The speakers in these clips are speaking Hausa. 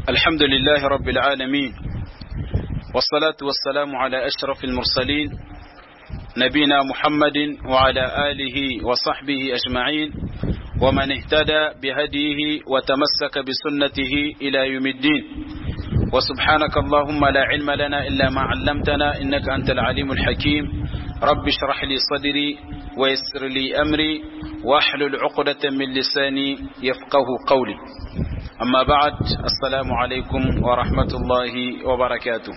الحمد لله رب العالمين والصلاة والسلام على أشرف المرسلين نبينا محمد وعلى آله وصحبه أجمعين ومن اهتدى بهديه وتمسك بسنته إلى يوم الدين وسبحانك اللهم لا علم لنا إلا ما علمتنا إنك أنت العليم الحكيم رب اشرح لي صدري ويسر لي أمري واحلل عقدة من لساني يفقه قولي أما بعد السلام عليكم ورحمة الله وبركاته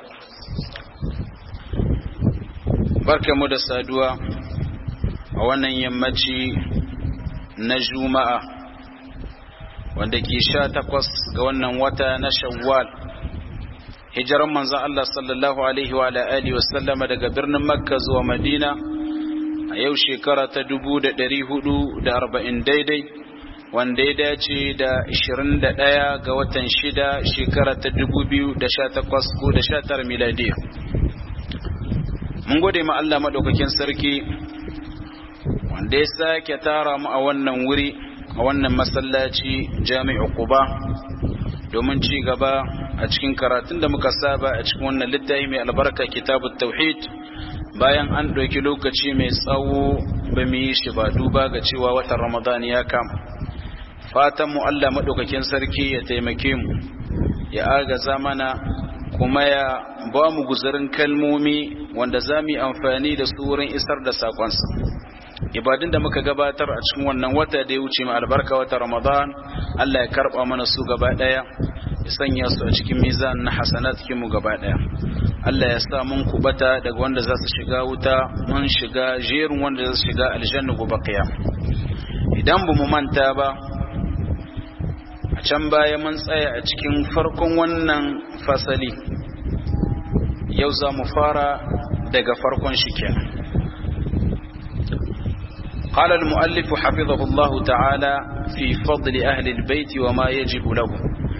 barka mu da saduwa a wannan yammaci na juma'a wanda ke sha takwas ga wannan wata na shawwal hijiran manzan Allah sallallahu alaihi wa alihi wasallama daga birnin makka zuwa madina a yau shekara ta dubu da ɗari hudu da arba'in daidai wanda ya dace da ashirin da ɗaya ga watan shida shekara ta dubu biyu da sha takwas ko da sha tara miladiya mun gode ma Allah maɗaukakin sarki wanda ya sake tara mu a wannan wuri a wannan masallaci jami'u quba domin ci gaba a cikin karatun da muka saba a cikin wannan littafi mai albarka kitabut tauhid bayan an ɗauki lokaci mai tsawo ba mu yi shi ba duba ga cewa watan ramadan ya kama fatan mu Allah maɗaukakin sarki ya taimake mu ya agaza mana kuma ya ba mu guzarin kalmomi wanda za mu yi amfani da su wurin isar da sakonsa ibadun da muka gabatar a cikin wannan wata da ya wuce mai albarka wata ramadan Allah ya karba mana su gaba daya ya sanya su a cikin mizan na hasanat mu gaba daya Allah ya sa mun kubata daga wanda za su shiga wuta mun shiga jerin wanda za su shiga aljanna gobe qiyam idan ba mu manta ba a can baya mun tsaya a cikin farkon wannan fasali yau za mu fara daga farkon shi kenan قال المؤلف حفظه الله تعالى في فضل أهل البيت وما يجب لهم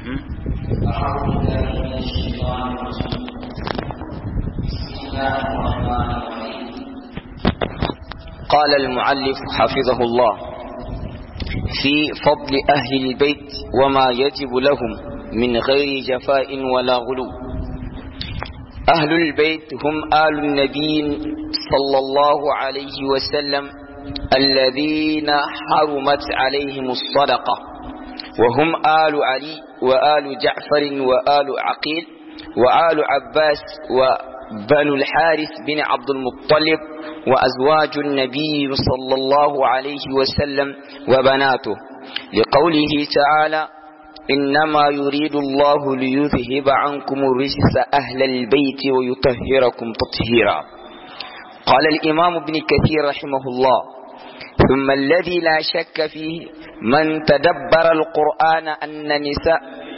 قال المؤلف حفظه الله في فضل أهل البيت وما يجب لهم من غير جفاء ولا غلو أهل البيت هم آل النبي صلى الله عليه وسلم الذين حرمت عليهم الصدقة وهم آل علي وآل جعفر وآل عقيل وآل عباس وبنو الحارث بن عبد المطلب وأزواج النبي صلى الله عليه وسلم وبناته لقوله تعالى إنما يريد الله ليذهب عنكم الرجس أهل البيت ويطهركم تطهيرا قال الإمام ابن كثير رحمه الله ثم الذي لا شك فيه من تدبر القرآن أن نساء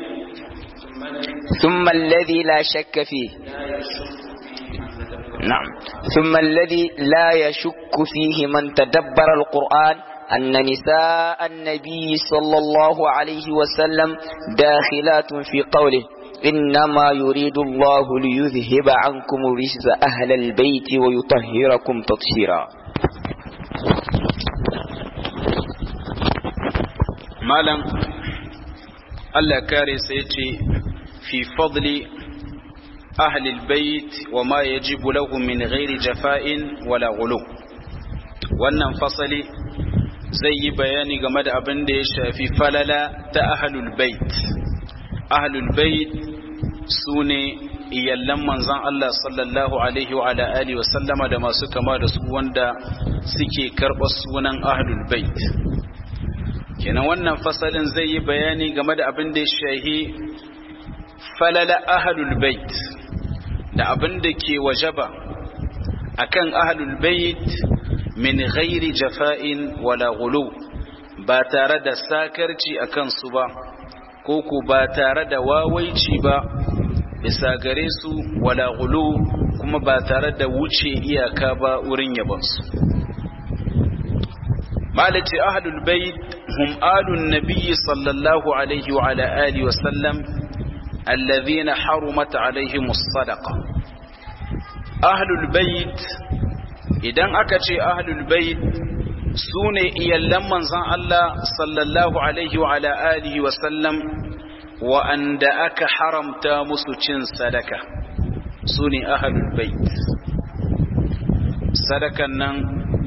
ثم الذي لا شك فيه نعم ثم الذي لا يشك فيه من تدبر القرآن أن نساء النبي صلى الله عليه وسلم داخلات في قوله إنما يريد الله ليذهب عنكم رجز أهل البيت ويطهركم تطهيرا مالا الله كاري سيتي في فضل أهل البيت وما يجب لهم من غير جفاء ولا غلو wannan fasali zai yi bayani game da abin da ya shafi falala ta ahlul bait ahlul bait su ne iyallan manzan Allah sallallahu alaihi wa alihi wasallama da masu kama da su wanda suke karɓar sunan ahlul bait kenan wannan fasalin zai yi bayani game da abin da ya shahi falala ahlul bait da abin da ke wajaba akan ahlul bait min ghairi jafa'in wala ghulu ba tare da sakarci akan su ba ko ku ba tare da wawaici ba bisa gare su wala ghulu kuma ba tare da wuce iyaka ba wurin yabansu malaci ahlul bait hum alun nabiyyi sallallahu alaihi wa ala alihi wa sallam alladhina harumat alaihim as-sadaqa ahlul bait idan aka ce ahlul bait su ne iyallan manzan Allah sallallahu alaihi wa ala alihi wa sallam wa'anda aka haramta musu cin sadaka su ne ahalul bait sadakan nan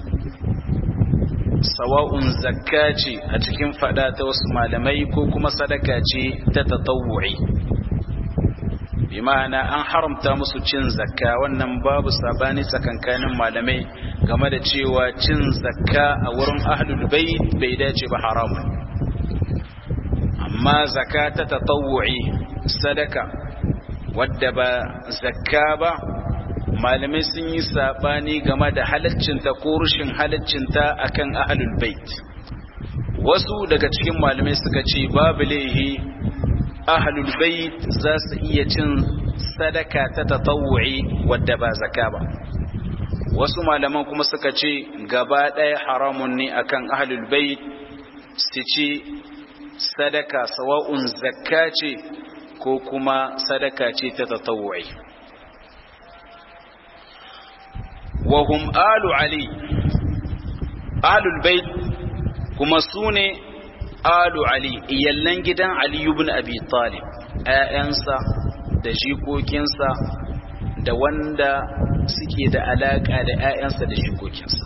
sawa'un zakka ce a cikin fada ta wasu malamai ko kuma sadaka ce ta tatawu'i bi ma'ana an haramta musu cin zakka wannan babu sabani tsakankanin malamai game da cewa cin zakka a wurin ahlul bait bai dace ba haramun amma zakka ta tatawu'i sadaka wadda ba zakka ba malamai sun yi sabani game da halaccinta ko rushin halaccinta akan ahlul bait wasu daga cikin malamai suka ce babu laihi ahlul bait za su iya cin sadaka ta tatawu'i wadda ba zakka ba wasu malaman kuma suka ce gaba ɗaya haramun ne akan ahlul bait su ci sadaka sawa'un zakka ce ko kuma sadaka ce ta tatawu'i wa hum alu ali ahlul bait kuma sune alu ali iyallan gidan ali ibn abi talib ƴaƴansa da jikokinsa da wanda suke da alaka da ƴaƴansa da jikokinsa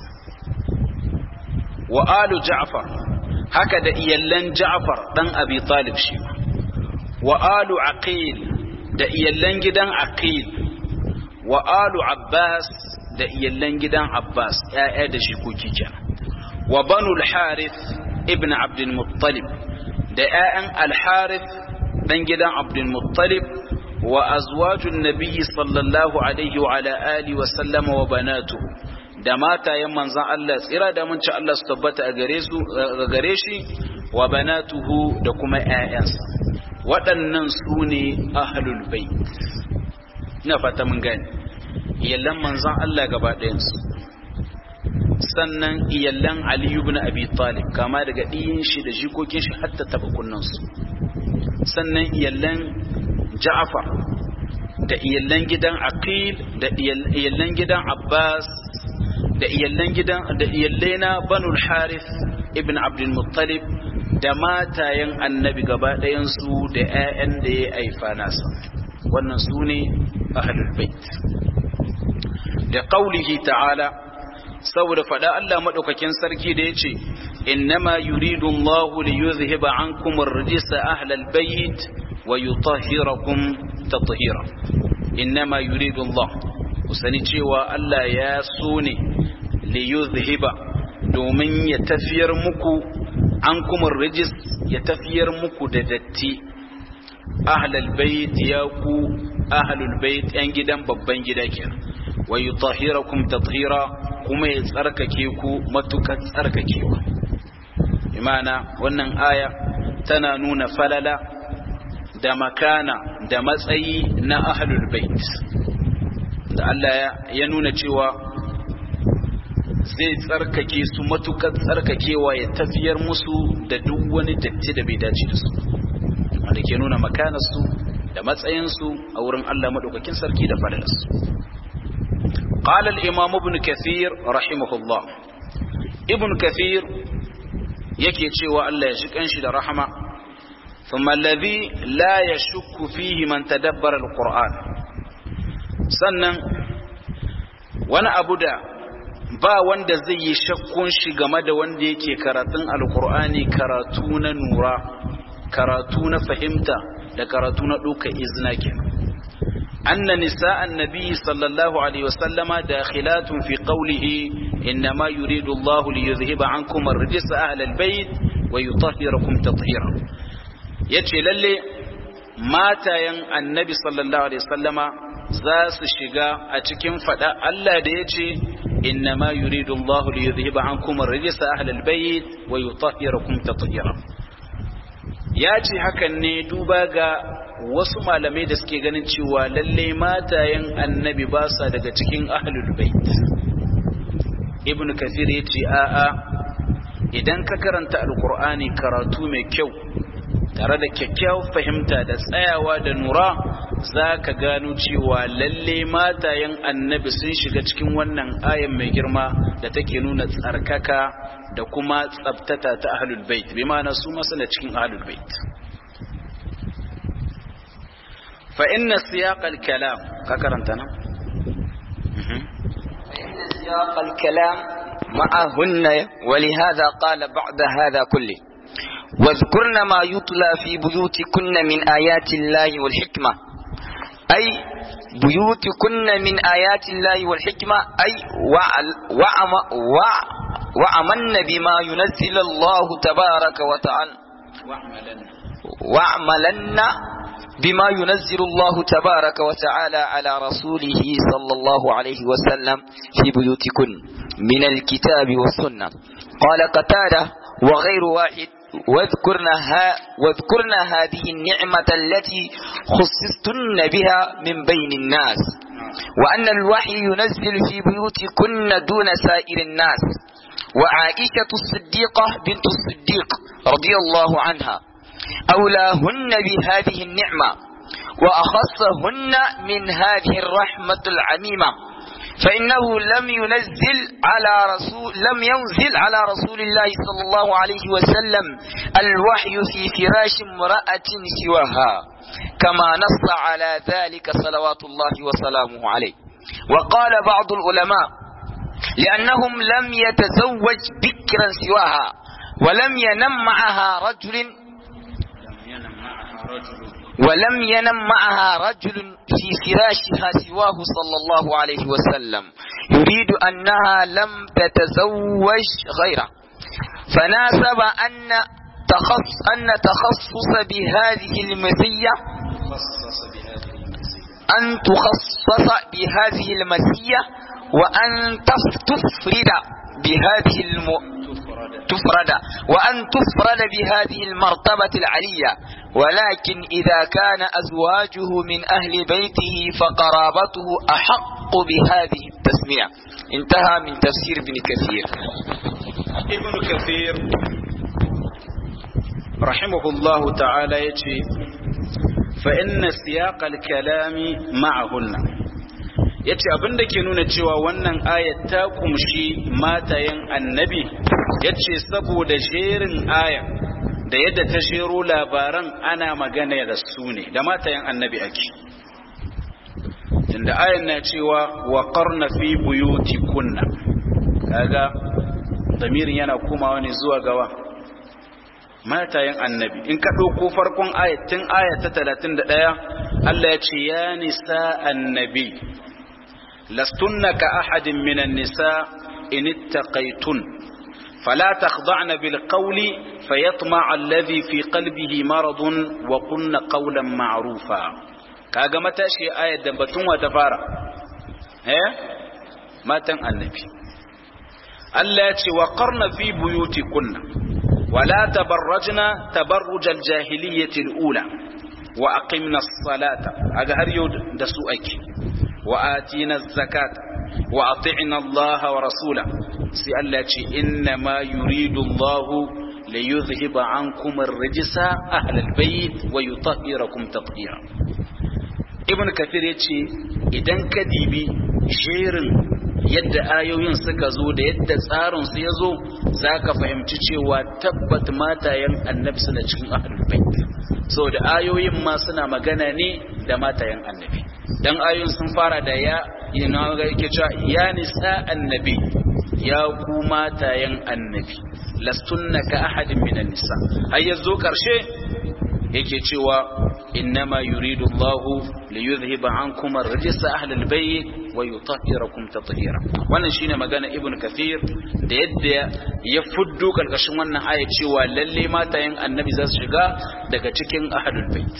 wa alu ja'far haka da iyallan ja'far dan abi talib shi wa alu aqil da iyallan gidan aqil wa alu abbas da iyallan gidan abbas ƴaƴa da jikoki kenan wa banu al-harith ibn abd al-muttalib da ƴaƴan al-harith dan gidan abd al-muttalib wa azwajun nabiyyi sallallahu alaihi wa ala alihi wa sallama wa banatuhu da matayen manzon Allah tsira da mun ci Allah su tabbata a gare su gare shi wa banatuhu da kuma ƴaƴansa waɗannan su ne ahlul bait ina fata mun gane iyallan manzon Allah gaba ɗayansu sannan iyallan Ali ibn Abi Talib kama daga ɗiyin shi da jikokin shi hatta taba kunnansu sannan iyallan Ja'far da iyallan gidan Aqil da iyallan gidan Abbas da iyallan gidan da iyallaina Banu Harith ibn Abdul Muttalib da matayen annabi gaba ɗayansu da 'ya'yan da ya aifa nasa wannan su ne ahlul bait da qaulihi ta'ala saboda fada Allah madaukakin sarki da yace innama yuridu Allahu li yuzhiba ankum ar-rijsa ahlal bayt wa yutahhirakum tatheera innama yuridu Allah kusani cewa Allah ya so ne li yuzhiba domin ya tafiyar muku ankum ar-rijs ya tafiyar muku da datti ahlal bayt ya ku ahlul bayt yan gidan babban gida kenan wa yutahhirakum tathira kuma ya tsarkake ku matukar tsarkakewa imana wannan aya tana nuna falala da makana da matsayi na ahlul bait da Allah ya nuna cewa zai tsarkake su matukar tsarkakewa ya tafiyar musu da duk wani datti da bai dace da su wanda ke nuna makanarsu da matsayinsu a wurin Allah madaukakin sarki da falalarsu قال الإمام ابن كثير رحمه الله ابن كثير yake cewa Allah ya shikan shi da rahama thumma alladhi la yashukku fihi man tadabbara alquran sannan wani abu da ba wanda zai yi shakkun shi game da wanda yake karatun alqur'ani karatu na nura karatu na fahimta da karatu na duka izna kenan أن نساء النبي صلى الله عليه وسلم داخلات في قوله إنما يريد الله ليذهب عنكم الرجس أهل البيت ويطهركم تطهيرا يتي للي ماتا ين النبي صلى الله عليه وسلم زاس الشقاء أتكم فدا ألا ديتي إنما يريد الله ليذهب عنكم الرجس أهل البيت ويطهركم تطهيرا ياتي هكا ندوبا wasu malamai da suke ganin cewa lalle matayen annabi ba sa daga cikin ahlul bait ibn kathir ya ce a'a idan ka karanta alkur'ani karatu mai kyau tare da kyakkyawar fahimta da tsayawa da nura za ka gano cewa lalle matayen annabi sun shiga cikin wannan ayan mai girma da take nuna tsarkaka da kuma tsabtata ta ahlul bait bi ma'ana su masana cikin ahlul bait fa inna siyaqal kalam ka karanta nan فإن سياق الكلام معهن ولهذا قال بعد هذا كله واذكرن ما يتلى في بيوتكن من آيات الله والحكمة أي بيوتكن من آيات الله والحكمة أي وعم وع وعملن بما ينزل الله تبارك وتعالى واعملن بما ينزل الله تبارك وتعالى على رسوله صلى الله عليه وسلم في بيوتكن من الكتاب والسنة قال قتادة وغير واحد واذكرنها واذكرن هذه النعمة التي خصصتن بها من بين الناس وأن الوحي ينزل في بيوتكن دون سائر الناس وعائشة الصديقة بنت الصديق رضي الله عنها أولاهن بهذه النعمة وأخصهن من هذه الرحمة العميمة فإنه لم ينزل على رسول لم ينزل على رسول الله صلى الله عليه وسلم الوحي في فراش امرأة سواها كما نص على ذلك صلوات الله وسلامه عليه وقال بعض العلماء لأنهم لم يتزوج بكرا سواها ولم ينم معها رجل ولم ينم معها رجل في فراشها سواه صلى الله عليه وسلم يريد أنها لم تتزوج غيره فناسب أن تخص أن تخصص بهذه المزية أن تخصص بهذه المزية وأن تفرد بهذه الم... تفرد وأن تفرد بهذه المرتبة العلية ولكن إذا كان أزواجه من أهل بيته فقرابته أحق بهذه التسمية انتهى من تفسير ابن كثير ابن كثير رحمه الله تعالى يجي فإن سياق الكلام معهن yace abin da ke nuna cewa wannan ayat ta kumshi matayen annabi yace saboda jerin aya da yadda ta jero labaran ana magana da su ne da matayen annabi ake tunda ayan na cewa wa qarna fi buyuti kunna kaga damirin yana komawa ne zuwa gawa matayen annabi in ka ɗauko farkon ayatin aya ta 31 Allah ya ce ya nisa annabi lastunna ka ahadin minan nisa in ittaqaytun fala takhda'na bil qawli fayatma'a alladhi fi qalbihi maradun wa qulna qawlan ma'rufa kaga matashi ayat da batun wa ta fara eh matan annabi Allah ya ce wa qarna fi buyutikunna ولا تبرجنا تبرج الجاهلية الأولى وأقمنا الصلاة هذا هر يود دسوءك وآتينا الزكاة وأطعنا الله ورسوله سألت إنما يريد الله ليذهب عنكم الرجس أهل البيت ويطهركم تطهيرا ابن كثير يتشي إذن كديبي شيرن yadda ayoyin suka zo da yadda tsarin su ya zo za ka fahimci cewa tabbat matayen annabi suna cikin ahlul bait saboda ayoyin ma suna magana ne da matayen annabi dan ayoyin sun fara da ya yana ga yake cewa ya nisa annabi ya ku matayen annabi lastunna ka ahadin minan nisa har yazo karshe yake cewa innama yuridu Allahu liyudhhiba ankum ar-rijsa ahlal bayt wa yutahhirakum tatheera wannan shine magana ibn kathir da yadda ya fuddo karkashin wannan aya cewa lalle matayen annabi za su shiga daga cikin ahlul bayt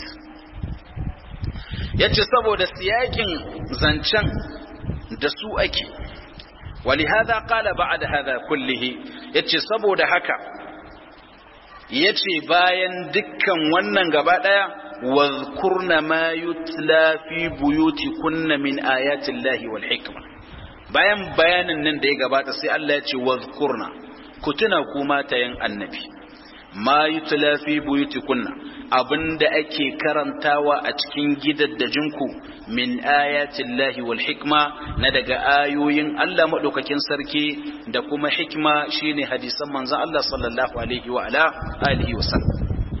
yace saboda siyakin zancen da su ake ولهذا قال بعد هذا كله yace saboda haka yace bayan dukkan wannan gaba daya wadhkurna ma yutla fi buyutikunna min ayati llahi wal hikma bayan bayanin nan da ya gabata sai Allah ya ce wadhkurna ku tuna ku matayen annabi ma yutla fi buyutikunna abinda ake karantawa a cikin gidaddajinku min ayatin lahi wal hikma na daga ayoyin Allah maɗaukakin sarki da kuma hikma shine hadisan manzon Allah sallallahu alaihi wa ala alihi wa sallam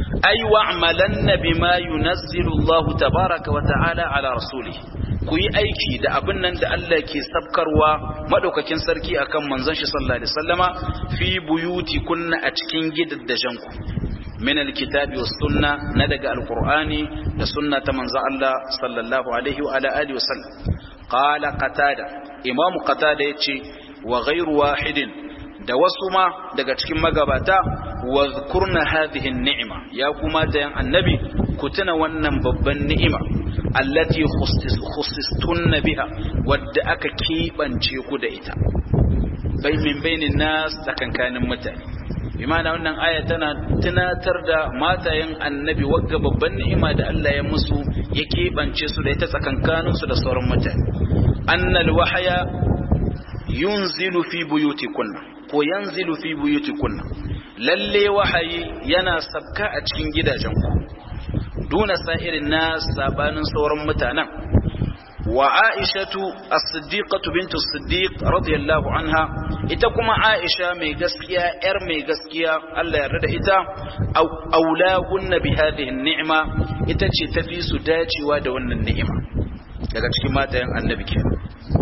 ay wa'malanna bima yunazzilu Allah tabaraka wa ta'ala ala rasulih ku yi aiki da abin nan da Allah ke sabkarwa madaukakin sarki akan manzon shi sallallahu alaihi wasallama fi buyuti kunna a cikin gidaddajen ku min alkitabi was sunna na daga alqur'ani da sunna ta manzon Allah sallallahu alaihi wa ala alihi wasallam qala qatada imamu qatada yace wa ghairu wahidin da wasu ma daga cikin magabata wa zkurna hadhihi ni'ima ya kuma da yan annabi ku tuna wannan babban ni'ima allati khusistunna biha wadda aka kibance ku da ita bai min bainin nas tsakankanin mutane imana wannan aya tana tunatar da matayen annabi wagga babban ni'ima da Allah ya musu ya kebance su da ita tsakankanin su da sauran mutane annal wahaya yunzilu fi buyutikunna ko yanzilu fi buyutikunna lalle wahayi yana sabka a cikin gidajenku duna sa'irin nas sabanin sauran mutanen wa aishatu as-siddiqatu bintu as-siddiq radiyallahu anha ita kuma aisha mai gaskiya yar mai gaskiya Allah ya yarda da ita aulahunna bi hadhihi ni'ma ita ce tafi su dacewa da wannan ni'ima daga cikin matayen annabi kenan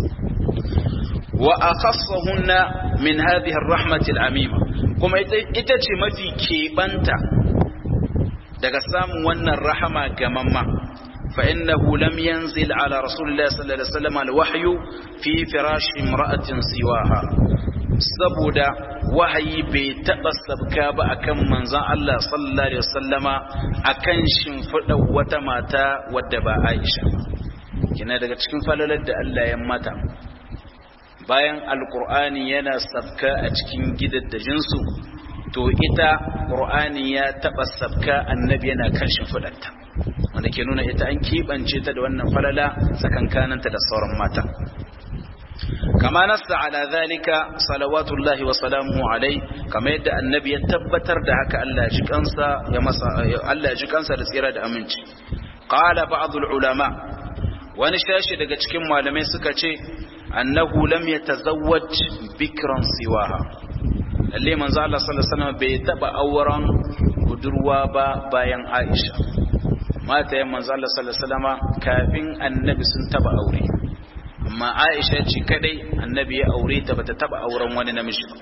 wa akhassahunna min hadhihi ar-rahmati al-amima kuma ita ce mafi keɓanta daga samun wannan rahama gamamma fa innahu lam yanzil ala rasulillahi sallallahu alaihi wasallam al-wahyu fi firash imra'atin siwaha saboda wahayi bai taɓa sabka ba akan manzon Allah sallallahu alaihi wasallama akan shimfiɗa wata mata wadda ba Aisha kina daga cikin falalar da Allah ya mata bayan alkur'ani yana sabka a cikin gidaddajinsu to ita ƙur'ani ya taɓa sabka annabi yana kan shimfiɗarta wanda ke nuna ita an keɓance ta da wannan falala tsakankaninta da sauran mata kama nasta ala zalika salawatullahi wa salamuhu alai kama yadda annabi ya tabbatar da haka Allah ya ji kansa ya masa Allah ya ji kansa da tsira da aminci qala ba'dul ulama wani shashi daga cikin malamai suka ce annahu lam yatazawwaj bikran siwaha lalle manzo Allah sallallahu alaihi wasallam bai taba auren budurwa ba bayan Aisha mata yan manzo Allah sallallahu alaihi wasallam kafin annabi sun taba aure amma Aisha ce kadai annabi ya aure ta bata taba auren wani namiji ba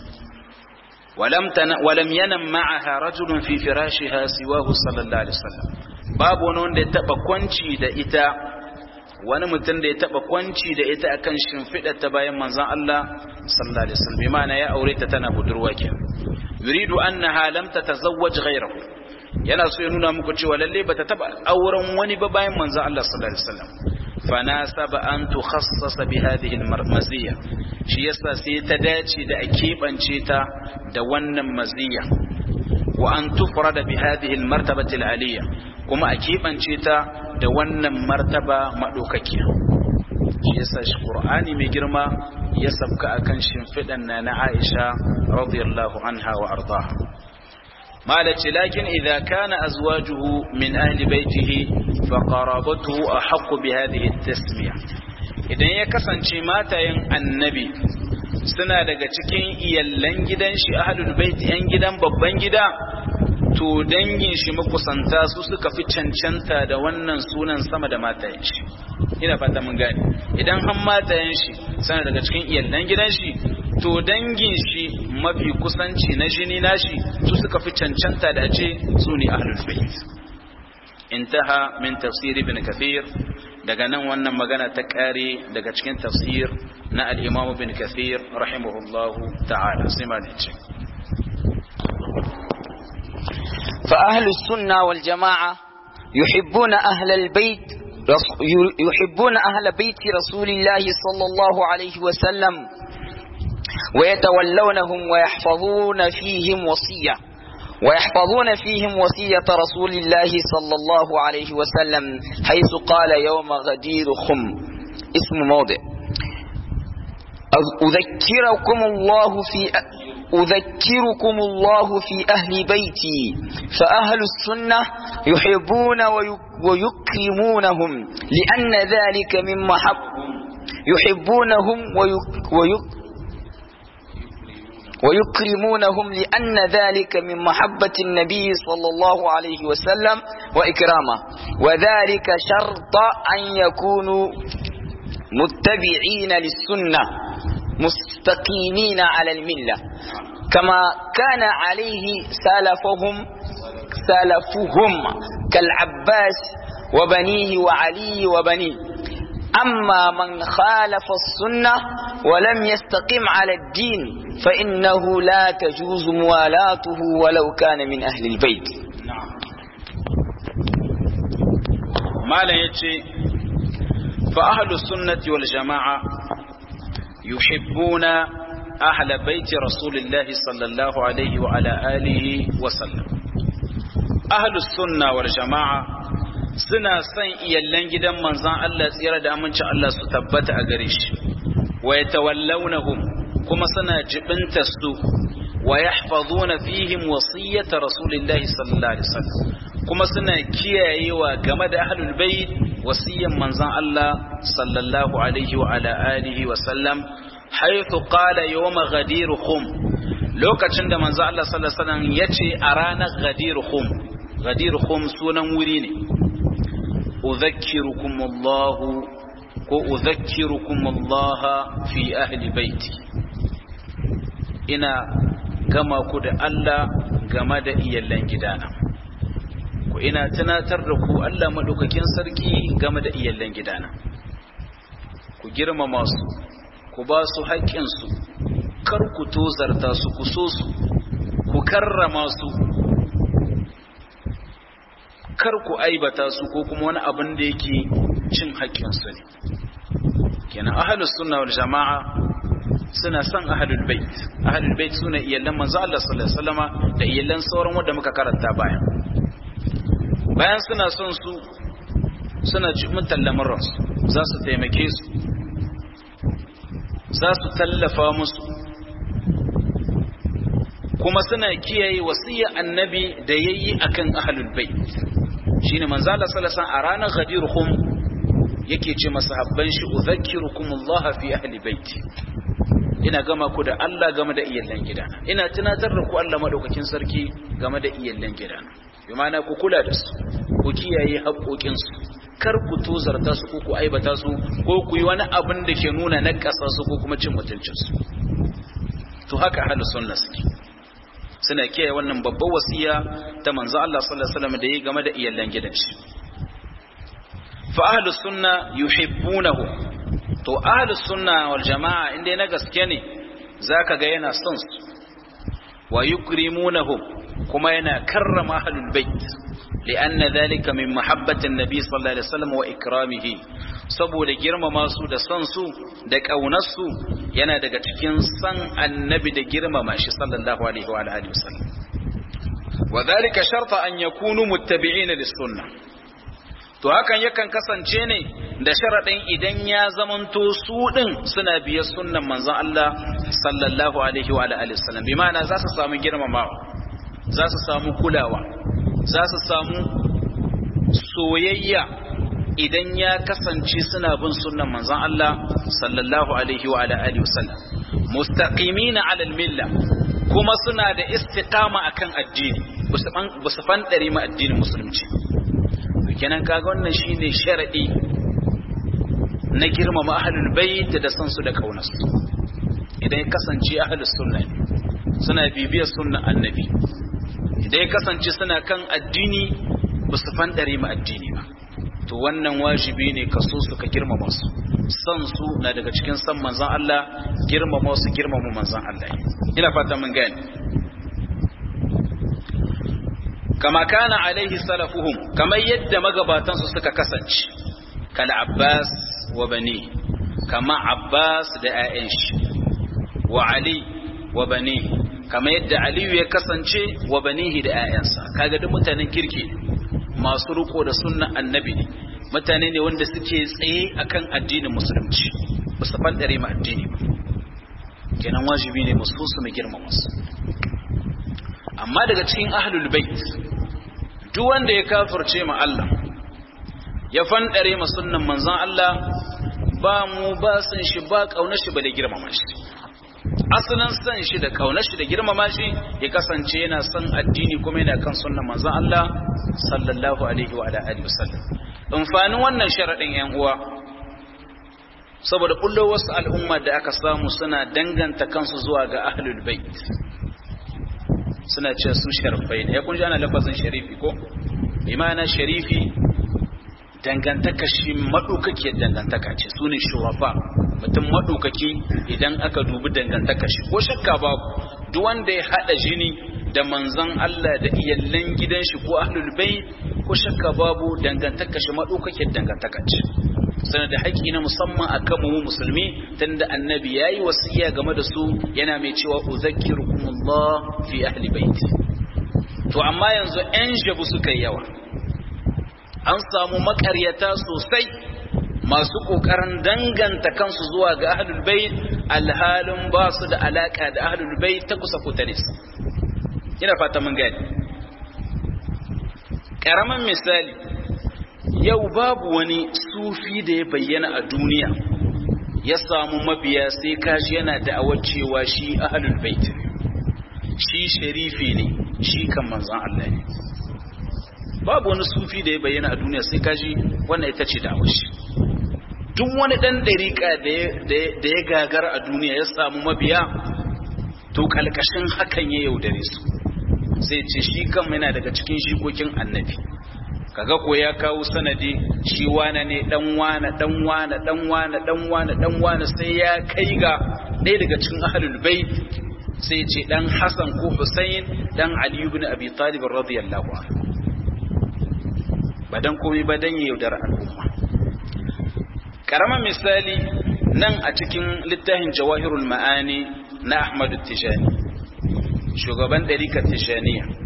ولم تن ولم ينم معها رجل في فراشها سواه صلى الله عليه وسلم babu wani wanda ya taba kwanci da ita wani mutum da ya taba kwanci da ita akan shimfiɗar ta bayan manzon Allah sallallahu alaihi wasallam bi ma'ana ya aure ta tana budurwa ke yuridu annaha lam tatazawwaj ghayrahu yana so ya nuna muku cewa lalle bata taba auren wani ba bayan manzon Allah sallallahu alaihi wasallam fanasaba an tukhassasa bi hadhihi almarmaziya shi yasa sai ta dace da a keɓance ta da wannan maziya wa an tufrada bi hadhihi almartabati alaliya kuma a keɓance ta da wannan martaba maɗaukakiya shi yasa shi ƙur'ani mai girma ya sabka akan shimfiɗan na na Aisha radiyallahu anha wa ardaha malaci lakin idza kana azwajuhu min ahli baitihi fa qarabatuhu ahqqu bi hadhihi at-tasmiya idan ya kasance matayen annabi suna daga cikin iyallan gidan shi ahlul bait yan gidan babban gida to dangin shi makusanta su suka fi cancanta da wannan sunan sama da matayen shi ina fata mun gane idan han matayen shi suna daga cikin iyallan gidan shi to dangin shi mafi kusanci na jini nashi su suka fi cancanta da ce su ne ahlul bait intaha min tafsir ibn kathir daga nan wannan magana ta kare daga cikin tafsir na al-imam ibn kathir rahimahullahu ta'ala sai ma ne ce فأهل السنة والجماعة يحبون أهل البيت يحبون أهل بيت رسول الله صلى الله عليه وسلم ويتولونهم ويحفظون فيهم وصية ويحفظون فيهم وصية رسول الله صلى الله عليه وسلم حيث قال يوم غدير خم اسم موضع أذكركم الله في أذكركم الله في أهل بيتي فأهل السنة يحبون ويكرمونهم لأن ذلك من محب يحبونهم ويك ويك ويكرمونهم لأن ذلك من محبة النبي صلى الله عليه وسلم وإكرامه وذلك شرط أن يكونوا متبعين للسنة مستقيمين على الملة كما كان عليه سلفهم سلفهم كالعباس وبنيه وعلي وبنيه أما من خالف السنة ولم يستقم على الدين فإنه لا تجوز موالاته ولو كان من أهل البيت نعم ما لا يتي فأهل السنة والجماعة يحبون أهل بيت رسول الله صلى الله عليه وعلى آله وسلم أهل السنة والجماعة suna son iyallan gidan manzan Allah tsira da aminci Allah su tabbata a gare shi wa yatawallawnahum kuma suna jibinta su wa yahfazuna fihim wasiyyata rasulillahi sallallahu alaihi wasallam kuma suna kiyayewa game da ahlul bait wasiyyan manzan Allah sallallahu alaihi wa ala alihi wa sallam haythu qala yawma ghadiruhum lokacin da manzan Allah sallallahu alaihi wasallam yace a ranar ghadiruhum ghadiruhum sunan wuri ne أذكركم الله وأذكركم الله في أهل بيتي إنا كما كد ألا كما دا إيالان جدانا وإنا تناتركو ألا ملوككين سركي كما دا إيالان جدانا ku girmama su ku ba su haƙƙinsu kar ku tozarta su ku so su ku karrama su kar ku aibata su ko kuma wani abin da yake cin haƙƙinsu ne kenan ahlus sunna wal jama'a suna son ahlul bait ahlul bait suna iyallan manzo Allah sallallahu alaihi wasallama da iyallan sauran wanda muka karanta bayan bayan suna son su suna cikin tallamin su za su taimake su za su tallafa musu kuma suna kiyaye wasiyar annabi da yayi akan ahlul bait shine manzo Allah sallallahu alaihi a ranar ghadirhum yake ce masahabban shi udhakkirukum Allah fi ahli baiti ina gama ku da Allah game da iyallan gidana ina tunatar da ku Allah madaukakin sarki game da iyallan gidana bi ma'ana ku kula da su ku kiyaye haƙoƙin su kar ku tozarta su ko ku aibata su ko ku yi wani abin da ke nuna nakasa su ko kuma cin mutuncin su to haka ahlus sunna suke suna kiyaye wannan babbar wasiya ta manzo Allah sallallahu alaihi wasallam da yi game da iyallan gidan shi fa ahlus sunna yuhibbunahu to ahlus sunna wal jamaa inda na gaske ne zaka ga yana son su wa yukrimunahu kuma yana karrama ahlul bait لأن ذلك من محبة النبي صلى الله عليه وسلم وإكرامه saboda girmama su da son su da ƙaunarsu yana daga cikin san annabi da girmama shi sallallahu alaihi wa alihi wasallam wa dhalika sharta an yakunu muttabi'ina lis-sunnah to hakan yakan kasance ne da sharadin idan ya zamanto su din suna biye sunnan manzon Allah sallallahu alaihi wa alihi wasallam bi ma'ana za su samu girmamawa za su samu kulawa za su samu soyayya idan ya kasance suna bin sunnan manzon Allah sallallahu alaihi wa alihi wasallam mustaqimina ala milla kuma suna da istiqama akan addini ba su fandare ma addinin musulunci kenan kaga wannan shine sharadi na girmama ahlul bait da san su da kaunarsu idan ya kasance ahlus sunna suna bibiyar sunnan annabi idan ya kasance suna kan addini ba su fandare ma addini ba to wannan wajibi ne ka so su ka girmama su san su na daga cikin san manzon Allah girmama su girmama manzon Allah ina fata mun gane kama kana alaihi salafuhum kamar yadda magabatan su suka kasance kal Abbas wa bani kama Abbas da ƴaƴan shi wa Ali wa bani kama yadda Aliyu ya kasance wa banihi da ƴaƴansa kaga duk mutanen kirki masu riko da sunnan annabi ne mutane ne wanda suke tsaye akan addinin musulunci ba su fandare ma addini ba kenan wajibi ne musu su mu girmama su amma daga cikin ahlul bait duk wanda ya kafirce ma Allah ya fandare ma sunnan manzon Allah ba mu ba san shi ba kaunar shi ba da girmama shi asalin san shi da kaunar shi da girmama shi ya kasance yana son addini kuma yana kan sunnan manzon Allah sallallahu alaihi wa alihi wasallam amfanin wannan sharadin yan uwa saboda kullo wasu al'umma da aka samu suna danganta kansu zuwa ga ahlul bait suna ce su sharfai ne ya kun ji ana lafazin sharifi ko imana sharifi dangantaka shi maɗaukakiyar dangantaka ce su ne shurafa mutum maɗaukaki idan aka dubi dangantaka shi ko shakka babu duk wanda ya haɗa jini da manzon Allah da iyallan gidan shi ko ahlul bait ko shakka babu dangantaka shi maɗaukakiyar dangantaka ce sanar da haƙƙi na musamman a kan mu musulmi tunda annabi ya yi wasiya game da su yana mai cewa uzakkirukumullah fi ahli baiti to amma yanzu 'yan jabu suka yi yawa an samu makaryata sosai masu kokarin danganta kansu zuwa ga ahlul bait alhalin ba su da alaka da ahlul bait ta kusa ko ta nisa ina fata mun gani karaman misali yau babu wani sufi da ya bayyana a duniya ya samu mabiya sai kashi yana da'awar cewa shi ahlul bait shi sharifi ne shi kan manzon Allah ne babu wani sufi da ya bayyana a duniya sai kaji wannan ita ce da'awar shi duk wani dan dariƙa da ya gagara a duniya ya samu mabiya to kalkashin hakan ya yaudare su sai ce shi kan yana daga cikin shikokin annabi kaga ko ya kawo sanadi shi wane ne dan wane dan wane dan wane dan wane dan wane sai ya kai ga ɗaya daga cikin ahlul bait sai ce dan Hassan ko Hussein dan Ali ibn Abi Talib radiyallahu anhu ba dan komai ba dan yaudar al'umma karaman misali nan a cikin littafin Jawahirul Ma'ani na Ahmad Tijani shugaban ɗarikar Tijaniya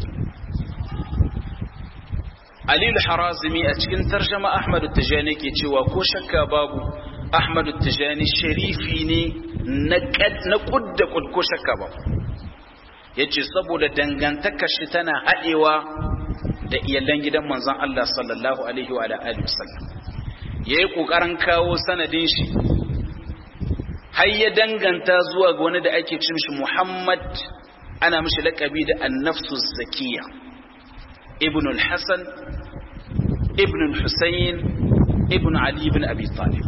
Aliyu Harazimi a cikin tarjama Ahmadu Tijani ke cewa ko shakka babu Ahmadu Tijani sharifi ne na kudda kud ko shakka babu yace saboda dangantaka shi tana haɗewa da iyalan gidan manzon Allah sallallahu alaihi wa alihi wasallam yayi kokarin kawo sanadin shi har ya danganta zuwa ga wani da ake cin shi Muhammad ana mishi laƙabi da an-nafsu zakiyya ابن الحسن ابن الحسين ابن علي بن أبي طالب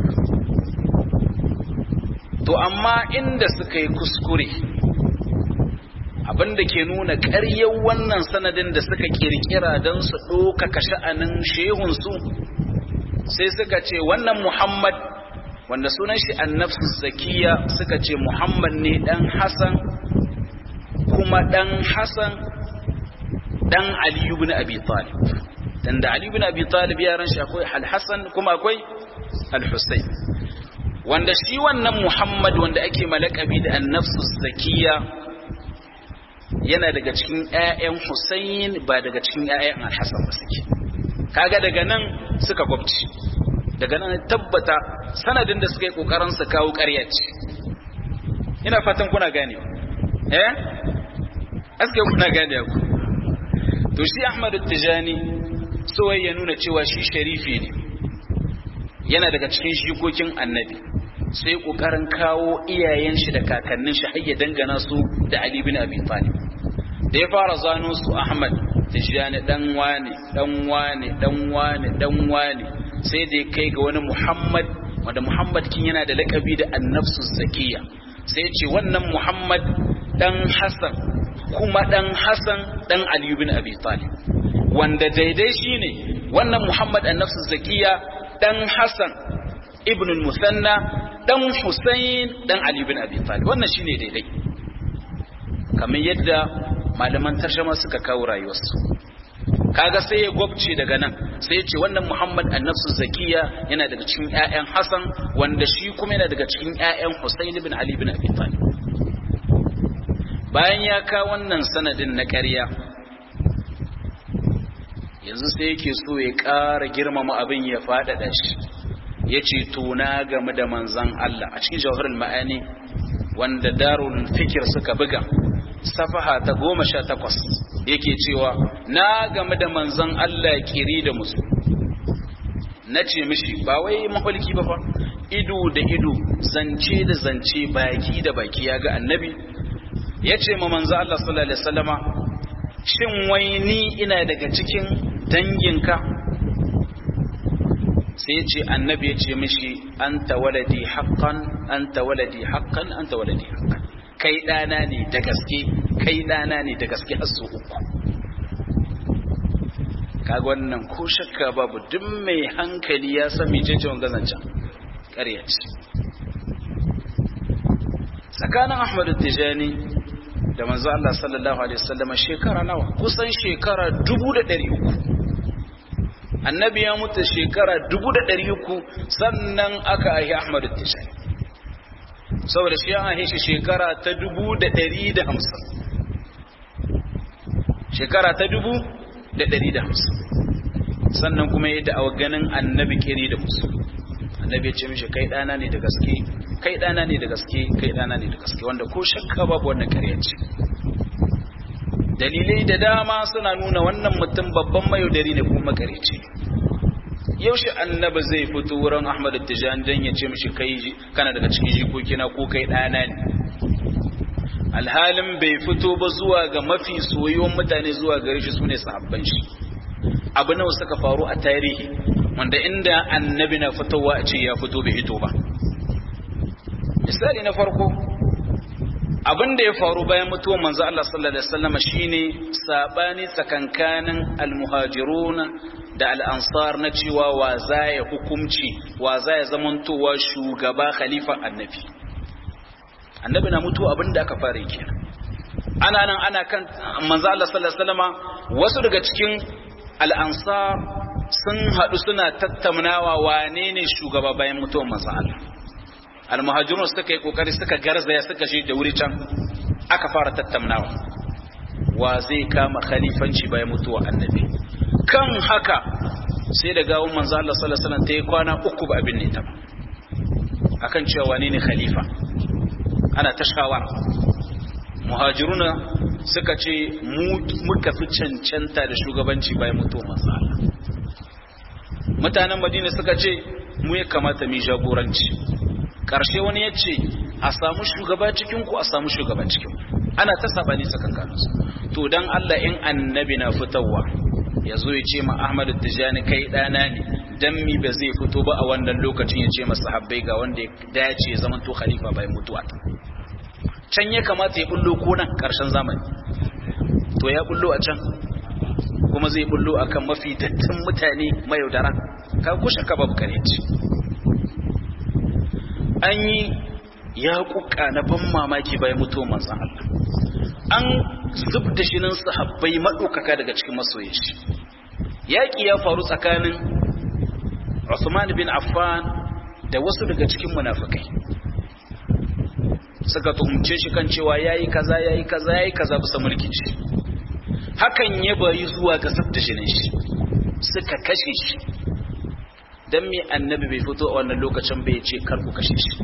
to amma inda suka yi kuskure abinda ke nuna ƙaryar wannan sanadin da suka kirkira don su ɗaukaka sha'anin shehunsu sai suka ce wannan muhammad wanda sunan shi annafsu zakiya suka ce muhammad ne ɗan hassan kuma ɗan hassan dan Ali ibn Abi Talib dan da Ali ibn Abi Talib yaran shi akwai Al-Hasan kuma akwai Al-Husayn wanda shi wannan Muhammad wanda ake malakabi da an-nafsu zakiya yana daga cikin ƴaƴan Husayn ba daga cikin ƴaƴan Al-Hasan ba suke kaga daga nan suka gwabci daga nan tabbata sanadin da suka yi kokarin su kawo ƙarya ce ina fatan kuna gane eh aske kuna gane ku to shi Ahmadu Tijani so ya nuna cewa shi sharifi ne yana daga cikin shikokin annabi sai kokarin kawo iyayen shi da kakannin shi har ya dangana su da Ali bin Abi Talib da ya fara zano su Ahmad Tijani dan wane dan wane dan wane dan wane sai da ya kai ga wani Muhammad wanda Muhammad kin yana da lakabi da annafsu zakiya sai ya ce wannan Muhammad dan Hassan kuma ɗan Hassan ɗan Ali bin Abi Talib wanda daidai shine wannan Muhammad an-Nafs Zakiya ɗan Hassan ibn al-Musanna ɗan Husayn ɗan Ali bin Abi Talib wannan shine daidai kamar yadda malaman tarjama suka kawo rayuwarsu kaga sai ya gwabce daga nan sai ya ce wannan Muhammad an-Nafs Zakiya yana daga cikin ƴaƴan Hassan wanda shi kuma yana daga cikin ƴaƴan Husayn bin Ali bin Abi Talib bayan ya ka wannan sanadin na ƙarya yanzu sai yake so ya ƙara girmama abin ya faɗaɗa shi ya ce tuna game da manzan Allah a cikin jawharin ma'ani wanda darul fikir suka buga safaha ta goma sha takwas yake cewa na game da manzan Allah kiri da musu na ce mishi ba wai maholiki ba fa ido da ido zance da zance baki da baki ya ga annabi ya ce ma manzo Allah sallallahu alaihi wasallama shin wai ni ina daga cikin danginka sai ce annabi ya ce mishi anta waladi haqqan anta waladi haqqan anta waladi haqqan kai dana ne da gaske kai dana ne da gaske har uku kaga wannan ko shakka babu duk mai hankali ya san mecece wannan zancan ƙarya ce tsakanin Ahmad Tijani da manzo Allah sallallahu alaihi wasallam shekara nawa kusan shekara 1300 annabi ya mutu shekara 1300 sannan aka ahi Ahmad Tijani saboda shi an ahi shi shekara ta 1150 shekara ta 1150 sannan kuma ya da'awa ganin annabi kiri da musu annabi ya ce mishi kai dana ne da gaske kai dana ne da gaske kai dana ne da gaske wanda ko shakka babu wannan ƙarya ce dalilai da dama suna nuna wannan mutum babban mayaudari ne kuma makareci yaushe annabi zai fito wurin ahmad tijan dan ya ce mishi kai kana daga cikin jikokina ko kai dana ne alhalin bai fito ba zuwa ga mafi soyuwan mutane zuwa gare shi sune sahabban shi abu nawa suka faru a tarihi wanda inda annabi na fitowa a ce ya fito bai hito ba misali na farko abin da ya faru bayan mutuwar manzo Allah sallallahu alaihi wasallam shine sabani tsakankanin almuhajirun da al-ansar na cewa wa zaya hukumci wa zaya zamantowa shugaba khalifa annabi annabi na mutuwa abin da aka fara kenan ana nan ana kan manzo Allah sallallahu alaihi wasallam wasu daga cikin al-ansar sun haɗu suna tattaunawa wane ne shugaba bayan mutuwar manzo Allah almuhajirun suka yi kokari suka garzaya suka je da wuri can aka fara tattaunawa wa zai kama khalifanci bayan mutuwar annabi kan haka sai da gawon manzo Allah sallallahu alaihi wasallam ta yi kwana uku ba abin ne ta ba akan cewa wane ne khalifa ana ta shawara muhajiruna suka ce muka fi cancanta da shugabanci bayan mutuwar manzo Allah mutanen madina suka ce mu ya kamata mu jagoranci karshe wani ya ce a samu shugaba cikin ku a samu shugaba cikin ana ta sabani tsakankanin su to dan Allah in annabi na fitowa ya zo ya ce ma Ahmad Tijani kai dana ne dan mi ba zai fito ba a wannan lokacin ya ce masa habbai ga wanda ya dace ya zama to khalifa bayan mutuwa can ya kamata ya bullo ko nan karshen zamani to ya bullo a can kuma zai bullo akan mafi dattin mutane mayaudara ka kushe ka babu kare ce an yi ya kuka na ban mamaki bayan mutuwar manzan Allah an zub da shinin sahabbai maɗaukaka daga cikin masoyin shi yaƙi ya faru tsakanin Usman bin Affan da wasu daga cikin munafikai suka tuhumce shi kan cewa yayi kaza yayi kaza yayi kaza bisa mulkin shi hakan ya bayi zuwa ga sabta shinin shi suka kashe shi dan me annabi bai fito a wannan lokacin bai ce kar ku kashe shi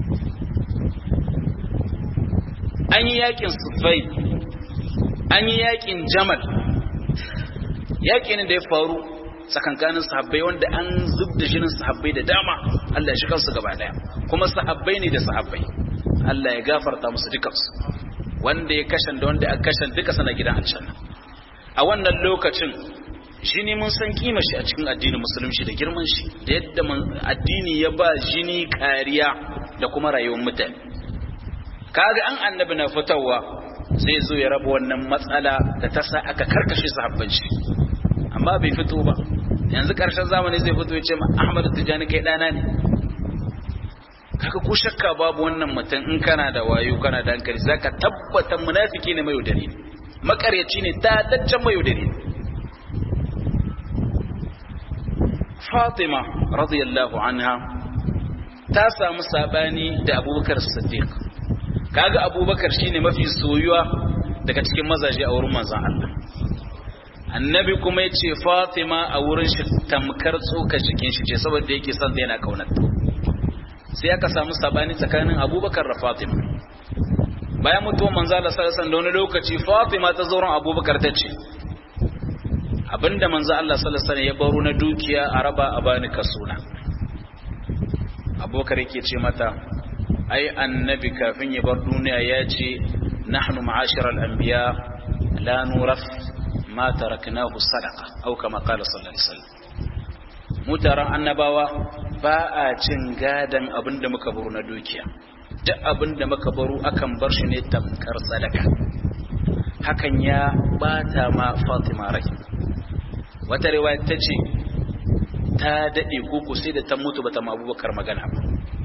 an yi yakin sufai an yi yakin jamal yakin da ya faru tsakankanin sahabbai wanda an zub da jinin sahabbai da dama Allah ya shi kansu gaba daya kuma sahabbai ne da sahabbai Allah ya gafarta musu dukansu wanda ya kashan da wanda aka kashan duka sana gidan aljanna a wannan lokacin jini mun san kima shi a cikin addinin musulunci da girman shi da yadda addini ya ba jini kariya da kuma rayuwar mutane kaga an annabi na fitowa zai zo ya raba wannan matsala da ta sa aka karkashe sahabban shi amma bai fito ba yanzu karshen zamani zai fito ya ce ma Ahmad Tijani kai dana ne kaga ko shakka babu wannan mutum in kana da wayo kana da hankali zaka tabbata munafiki ne mai yaudari ne makaryaci ne dadaccen mai yaudari ne Fatima radiyallahu anha ta samu sabani da Abubakar Siddiq kaga Abubakar shine mafi soyuwa daga cikin mazaje a wurin manzon Allah annabi kuma yace Fatima a wurin shi tamkar tsoka cikin shi ce saboda yake son yana kaunarta sai aka samu sabani tsakanin Abubakar da Fatima bayan mutuwar manzo Allah sallallahu alaihi wasallam da wani lokaci Fatima ta zauren Abubakar ta ce abinda manzo Allah sallallahu alaihi wasallam ya baro na dukiya a raba a bani kasuna abubakar yake ce mata ai annabi kafin ya bar duniya ya ce nahnu ma'ashiral anbiya la nuraf ma taraknahu sadaqa au kama qala sallallahu alaihi wasallam mutaran annabawa ba a cin gadan abinda muka baro na dukiya duk abinda muka baro akan bar shi ne tamkar sadaka hakan ya bata ma Fatima rai wata riwaya ta ce ta dade koko sai da ta mutu bata ma Abubakar magana ba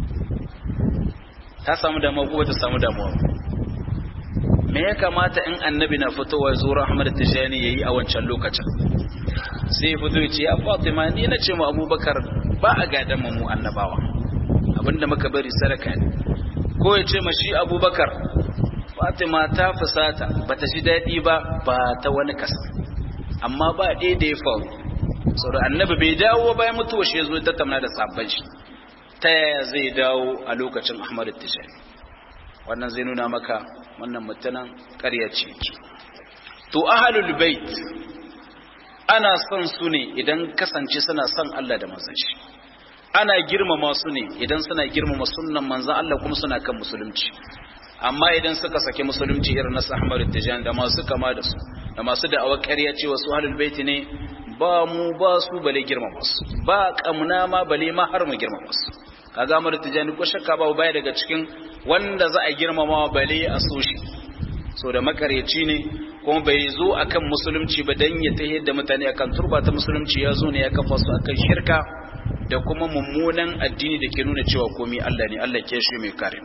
ta samu damuwa ko bata samu damuwa me ya kamata in annabi na fitowa zuwa Ahmad Tijani yayi a wancan lokacin sai ya fito ya ce ya Fatima ni na ce mu Abubakar ba a gadan mu annabawa abinda muka bari sadaka ne ko ya ce ma shi Abubakar Fatima ta fusata bata ji daɗi ba ba ta wani kasa amma ba ɗaya da ya faru saboda annabi bai dawo bayan mutuwa shi ya zo ta tamna da sabon shi ta yaya zai dawo a lokacin Ahmad Tijani wannan zai nuna maka wannan mutanen ƙarya ce to ahlul bait ana son su ne idan kasance suna son Allah da manzon shi ana girmama su ne idan suna girmama sunnan manzon Allah kuma suna kan musulunci amma idan suka sake musulunci irin na Ahmad Tijan da masu kama da su da masu da'awar ƙarya cewa su ahlul bait ne ba mu ba su bale girmama su ba kamna ma bale ma har mu girmama su kaga Ahmad Tijan ko shakka ba baya daga cikin wanda za a girmama bale a so shi so da makaryaci ne kuma bai zo akan musulunci ba dan ya tahiyar da mutane akan turba ta musulunci ya zo ne ya kafa su akan shirka da kuma mummunan addini da ke nuna cewa komai Allah ne Allah ke shi mai kare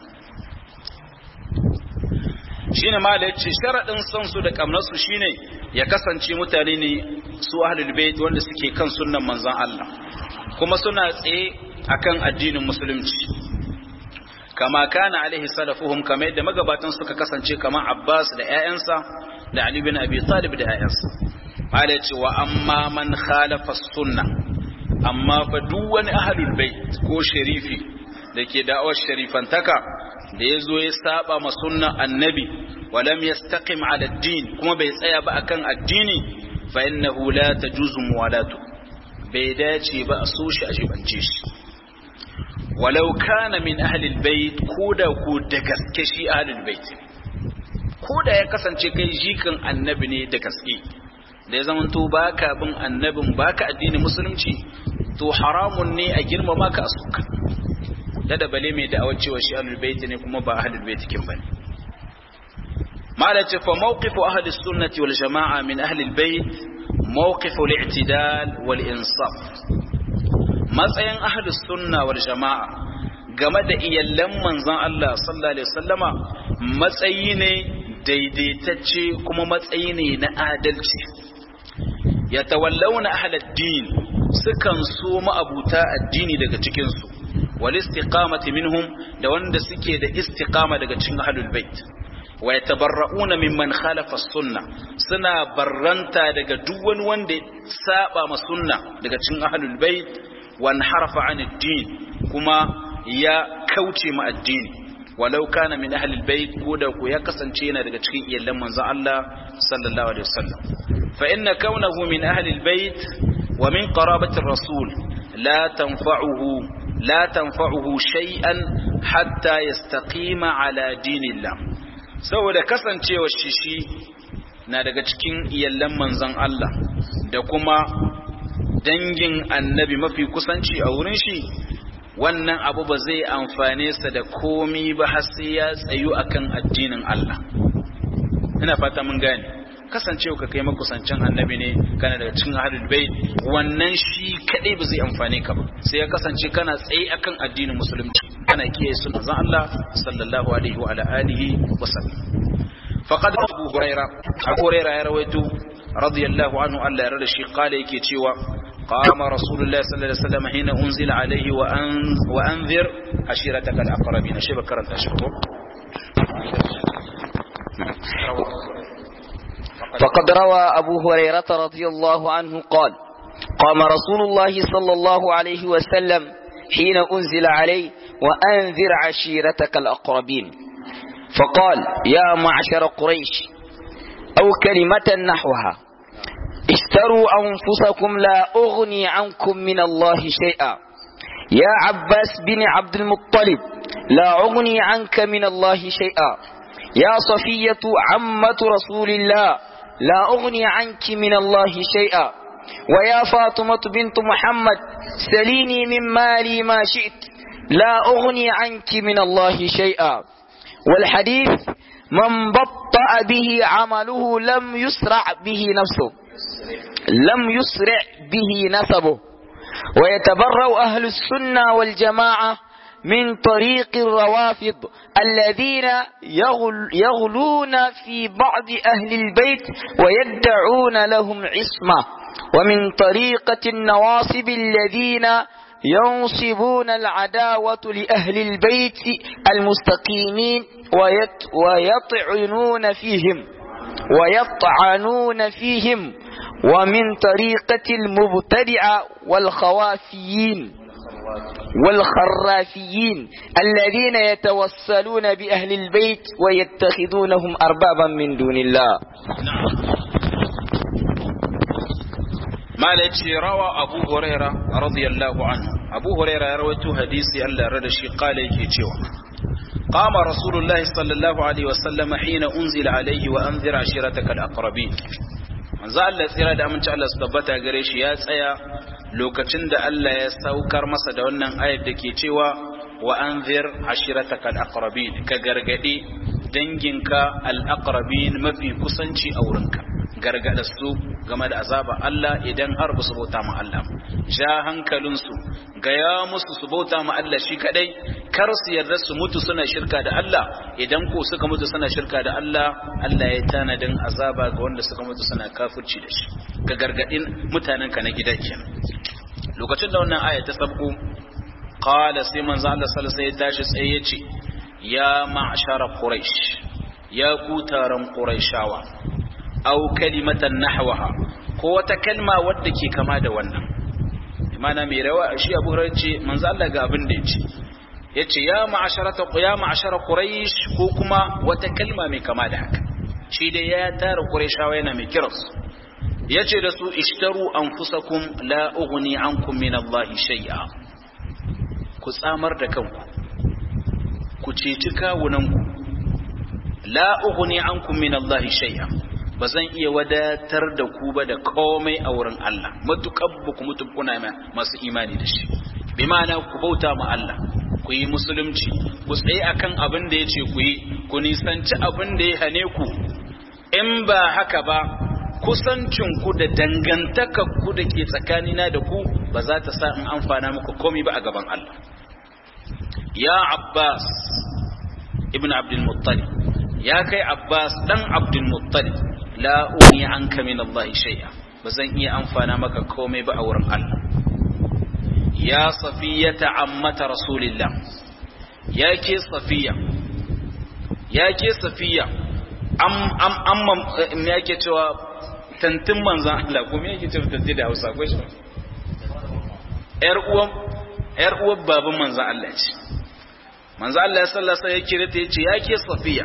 shine ma da yace sharadin son su da kamnar su shine ya kasance mutane ne su ahlul bait wanda suke kan sunnan manzon Allah kuma suna tsaye akan addinin musulunci kama kana alaihi salafuhum kama yadda magabatan suka kasance kamar Abbas da ƴaƴansa da Ali bin Abi Talib da ƴaƴansa mala yace wa amma man khalafa sunna amma fa duk wani ahlul bait ko sharifi da ke da'awar sharifantaka da ya zo ya saba ma sunna annabi walam yastaqim ala din kuma bai tsaya ba akan addini fa innahu la tajuzu muwalatu bai dace ba a so shi a jibance shi walau kana min ahli albayt koda ko da gaske shi ahli albayt koda ya kasance kai jikan annabi ne da gaske da ya zama to baka bin annabin baka addini musulunci to haramun ne a girmama ka a suka da da bale mai da'awar cewa shi ahlul bait ne kuma ba ahlul bait kin bane malaka fa mawqifu ahli sunnati wal jamaa min ahli al bait mawqifu al i'tidal wal insaf matsayin ahli sunna wal jamaa game da iyallan manzon Allah sallallahu alaihi wasallama matsayi ne daidaitacce kuma matsayi ne na adalci yatawallawna ahli ad-din sukan so ma'abuta addini daga cikin su wal istiqamati minhum da wanda suke da istiqama daga cikin ahlul bait wa yatabarrauna mimman khalafa sunna suna barranta daga duk wani wanda saba ma sunna daga cikin ahlul bait wa harafa an din kuma ya kauce ma addini walau kana min ahlul bait ko da ko ya kasance yana daga cikin iyalan manzon Allah sallallahu alaihi wasallam fa inna kaunahu min ahlil bait wa min qarabati rasul la tanfa'uhu لا تنفعه شيئا حتى يستقيم على دين الله saboda kasancewa shishi na daga cikin iyallan manzon Allah da kuma dangin annabi mafi kusanci a wurin shi wannan abu ba zai amfane sa da komi ba har sai ya tsayu akan addinin Allah ina fata mun gane kasancewa ka kai makusancin annabi ne kana daga cikin ahlul bait wannan shi kadai ba zai amfane ka ba sai ya kasance kana tsaye akan addinin musulunci kana kiyaye sunan Allah sallallahu alaihi wa ala alihi wa sallam faqad abu huraira abu huraira ya rawaito radiyallahu anhu Allah ya rada shi kala yake cewa qama rasulullahi sallallahu alaihi wasallam hina unzila alaihi wa an wa anzir ashiratakal aqrabin shi bakaranta shi ko فقد روى أبو هريرة رضي الله عنه قال قام رسول الله صلى الله عليه وسلم حين أنزل عليه وأنذر عشيرتك الأقربين فقال يا معشر قريش أو كلمة نحوها اشتروا أنفسكم لا أغني عنكم من الله شيئا يا عباس بن عبد المطلب لا أغني عنك من الله شيئا يا صفية عمة رسول الله لا أغني عنك من الله شيئا ويا فاطمة بنت محمد سليني من مالي ما شئت لا أغني عنك من الله شيئا والحديث من بطأ به عمله لم يسرع به نفسه لم يسرع به نسبه ويتبرأ أهل السنة والجماعة من طريق الروافض الذين يغل يغلون في بعض أهل البيت ويدعون لهم عصمة ومن طريقة النواصب الذين ينصبون العداوة لأهل البيت المستقيمين ويت ويطعنون فيهم ويطعنون فيهم ومن طريقة المبتدعة والخوافيين والخرافيين الذين يتوسلون بأهل البيت ويتخذونهم أربابا من دون الله ما روى أبو هريرة رضي الله عنه أبو هريرة رويته حديثي ألا ردشي قال يكي قام رسول الله صلى الله عليه وسلم حين أنزل عليه وأنذر عشيرتك الأقربين manzo Allah tsira da aminci Allah su tabbata gare shi ya tsaya lokacin da Allah ya saukar masa da wannan ayar da ke cewa wa anzir ashirataka al-aqrabin ka gargadi danginka al-aqrabin mafi kusanci a wurinka gargada su game da azaba Allah idan har ba su bauta ma Allah ja hankalinsu gaya musu su bauta ma Allah shi kadai kar su yarda su mutu suna shirka da Allah idan ko suka mutu suna shirka da Allah Allah ya tanadin azaba ga wanda suka mutu suna kafirci da shi ga gargadin mutanenka na gida kenan lokacin da wannan aya ta sabko qala sai manzo Allah sallallahu alaihi wasallam ya tashi tsaye ya ce ya ma'shara quraish ya ku taron quraishawa aw kalimatan nahwaha ko wata kalma wadda ke kama da wannan imana mai rawa shi Abu Hurairah ce manzo Allah ga abin da yace yace ya ma'asharata ya ma'ashara quraish ko kuma wata kalma mai kama da haka shi dai ya tara quraishawa yana mai kiransu yace da su ishtaru anfusakum la ughni ankum min Allah shay'a ku tsamar da kanku ku ceci kawunanku la ughni ankum min Allah shay'a ba zan iya wadatar da ku ba da komai a wurin Allah matuƙar ba ku mutu kuna masu imani da shi bi ma'ana ku bauta ma Allah ku yi musulunci ku tsaye akan abin da ya ce ku yi ku nisanci abin da ya hane ku in ba haka ba kusancin ku da dangantaka ku da ke tsakanina da ku ba za ta sa in amfana muku komai ba a gaban Allah ya Abbas ibn Abdul Muttalib ya kai Abbas dan Abdul Muttalib la uni anka min Allah shay'a bazan iya amfana maka komai ba a wurin Allah ya safiyata ammata rasulillah ya ke safiya ya ke safiya am am amma me yake cewa tantin manzan Allah ko me yake cewa tantin da Hausa ko shi yar uwan yar uwan baban manzan Allah ce manzan Allah sallallahu alaihi wasallam ya kire ta yace ya ke safiya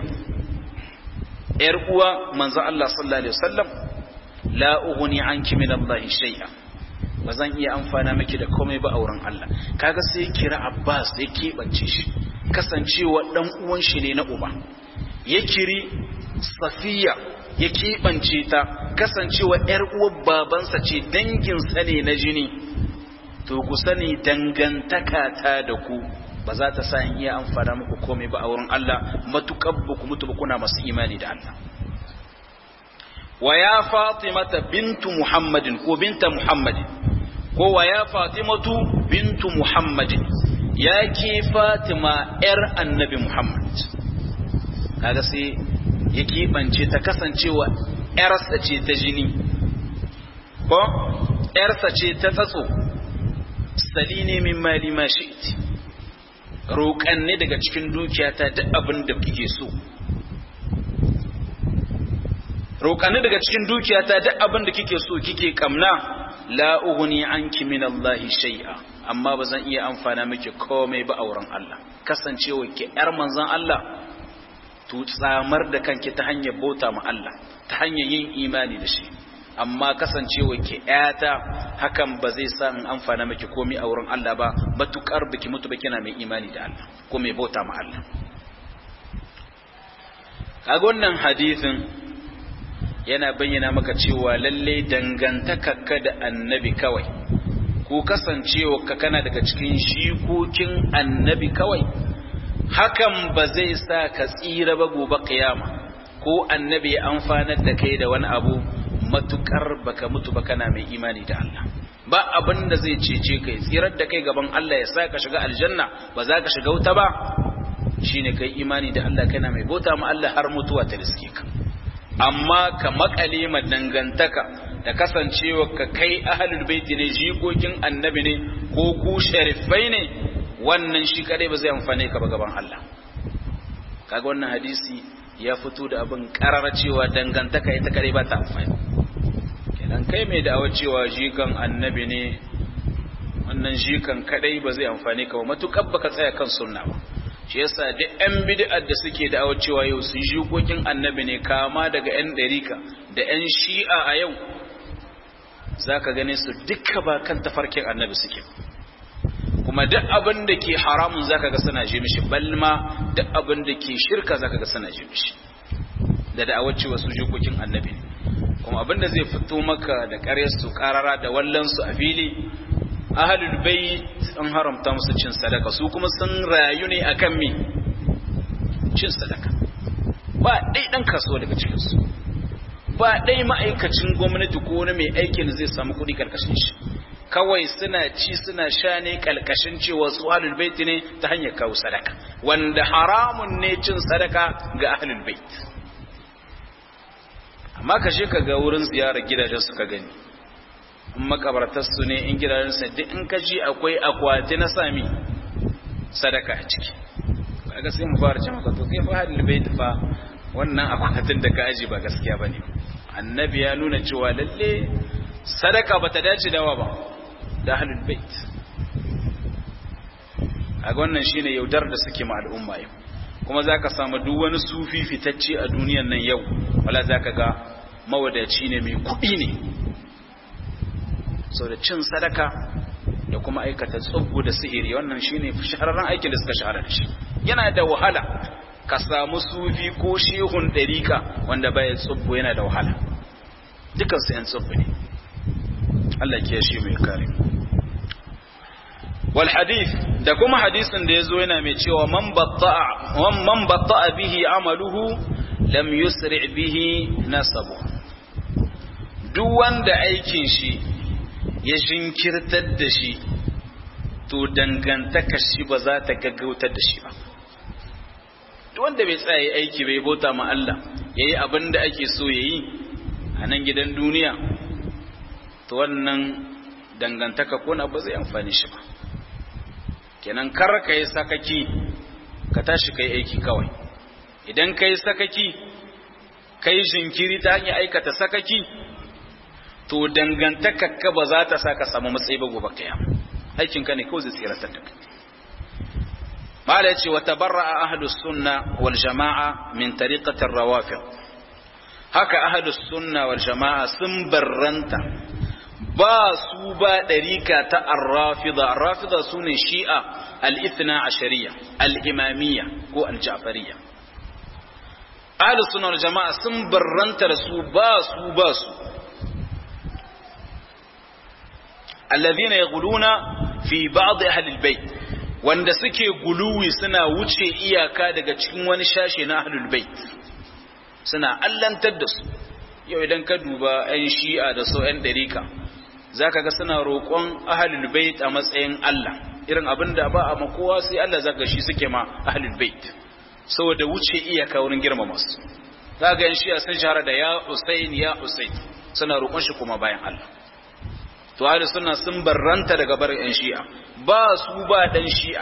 ‘yar uwa manzo Allah sallallahu Alaihi wasallam la ughni anki min Allah shay'a ba zan iya amfana miki da komai ba a wurin Allah kaga sai kira Abbas ya keɓance shi kasancewa dan uwan shi ne na uba ya kiri Safiya ya keɓance ta kasancewa ‘yar uwar babansa ce danginsa ne na jini to ku sani dangantaka ta da ku ba za ta sa in iya amfana muku komai ba a wurin Allah matuƙar ba ku mutu ba kuna masu imani da Allah wa ya fatimata bintu muhammadin ko binta muhammadin ko wa ya fatimatu bintu muhammadin ya ke fatima yar annabi muhammad kaga sai ya keɓance ta kasancewa yarsa ce ta jini ko yarsa ce ta tsatso sali ne min mali ma shi'ti roƙanne daga cikin dukiyata duk abin da kike so roƙanne daga cikin dukiyata duk abin da kike so kike kamna la ughni anki min Allah shay'a amma ba zan iya amfana miki komai ba auren Allah kasancewa ki yar manzon Allah to tsamar da kanki ta hanyar bauta ma Allah ta hanyar yin imani da shi amma kasancewa ki ƴata hakan ba zai sa in amfana miki komai a wurin Allah ba matukar biki mutu ba kina mai imani da Allah ko mai bauta ma Allah kaga wannan hadisin yana bayyana maka cewa lalle dangantakarka da annabi kawai ko kasancewa ka kana daga cikin shikokin annabi kawai hakan ba zai sa ka tsira ba gobe kiyama ko annabi ya amfanar da kai da wani abu matukar baka mutu ba kana mai imani da Allah ba abin da zai cece kai tsirar da kai gaban Allah ya sa ka shiga aljanna ba za ka shiga wuta ba shine kai imani da Allah kana mai bauta ma Allah har mutuwa ta riske ka amma ka makale ma dangantaka da kasancewa ka kai ahlul baiti ne jikokin annabi ne ko ku sharifai ne wannan shi kadai ba zai amfane ka ba gaban Allah kaga wannan hadisi ya fito da abin karara cewa dangantaka ita kadai ba ta amfani kenan kai mai da'awar cewa jikan annabi ne wannan jikan kadai ba zai amfane ka ba matukar baka tsaya kan sunna ba shi yasa duk yan bid'ar da suke da cewa yau su jikokin annabi ne kama daga yan ɗarika da yan shi'a a yau zaka gane su duka ba kan tafarkin annabi suke kuma duk abin da ke haramun zaka ga suna ji mishi balma duk abin da ke shirka zaka ga suna ji mishi da da'awar cewa su jikokin annabi ne kuma abin da zai fito maka da ƙaryar su ƙarara da wallan su a fili ahalul bait an haramta musu cin sadaka su kuma sun rayu ne akan me cin sadaka ba dai dan kasuwa daga cikin su ba dai ma'aikacin gwamnati ko wani mai aikin zai samu kuɗi karkashin shi kawai suna ci suna sha ne kalkashin cewa su ahlul bait ne ta hanyar kawo sadaka wanda haramun ne cin sadaka ga ahlul bait amma ka je ka ga wurin ziyarar gidajen su ka gani makabartarsu ne in gidajensa duk in ka ji akwai akwati na sami sadaka a ciki kaga sai mu fara cewa to kai fa hadil bait fa wannan akwatin da ka aji ba gaskiya bane annabi ya nuna cewa lalle sadaka bata dace dawa ba da hadil bait kaga wannan shine yaudar da suke ma al'umma yau kuma zaka samu duk wani sufi fitacce a duniyar nan yau wala zaka ga mawadaci ne mai kuɗi ne sau da cin sadaka da kuma aikata tsubbu da sihiri wannan shine shahararren aikin da suka shahara da shi yana da wahala ka samu sufi ko shehun ɗarika wanda baya tsubbu yana da wahala dukansu yan tsubbu ne Allah ke shi mai kare wal hadith da kuma hadisin da yazo yana mai cewa man batta'a man batta'a bihi amaluhu lam yusri bihi nasabu duk wanda aikin shi ya jinkirtar da shi to dangantaka shi ba za ta gaggautar da shi ba wanda bai tsaya aiki bai bauta ma Allah yayi abin da ake so yayi a nan gidan duniya to wannan dangantaka ko na ba zai amfani shi ba kenan kar ka yi sakaki ka tashi kai aiki kawai idan ka yi sakaki kai jinkiri ta hanyar aikata sakaki to dangantakarka ba za ta sa ka samu matsayi ba gobe kiyama aikinka ne kawai zai tsiratar da kai mala yace wa tabarra'a ahlus sunna wal jama'a min tariqati rawafid haka ahlus sunna wal jama'a sun barranta ba su ba dariqa ta ar-rafida ar-rafida sune shi'a al-ithna ashariya al-imamiyya ko al-ja'fariyya ahlus sunna wal jama'a sun barranta da su ba su ba su الذين يقولون في بعض أهل البيت wanda suke guluwi suna wuce iyaka daga cikin wani shashe na ahlul bait suna allantar da su yau idan ka duba 'yan shi'a da so 'yan ɗarika za ka ga suna roƙon ahlul bait a matsayin Allah irin abin da ba a makowa sai Allah zaka shi suke ma ahlul bait saboda wuce iyaka wurin girmama su za ga 'yan shi'a sun shahara da ya Usain ya Usain suna roƙon shi kuma bayan Allah to ahli sunna sun barranta daga barin yan shi'a ba su ba dan shi'a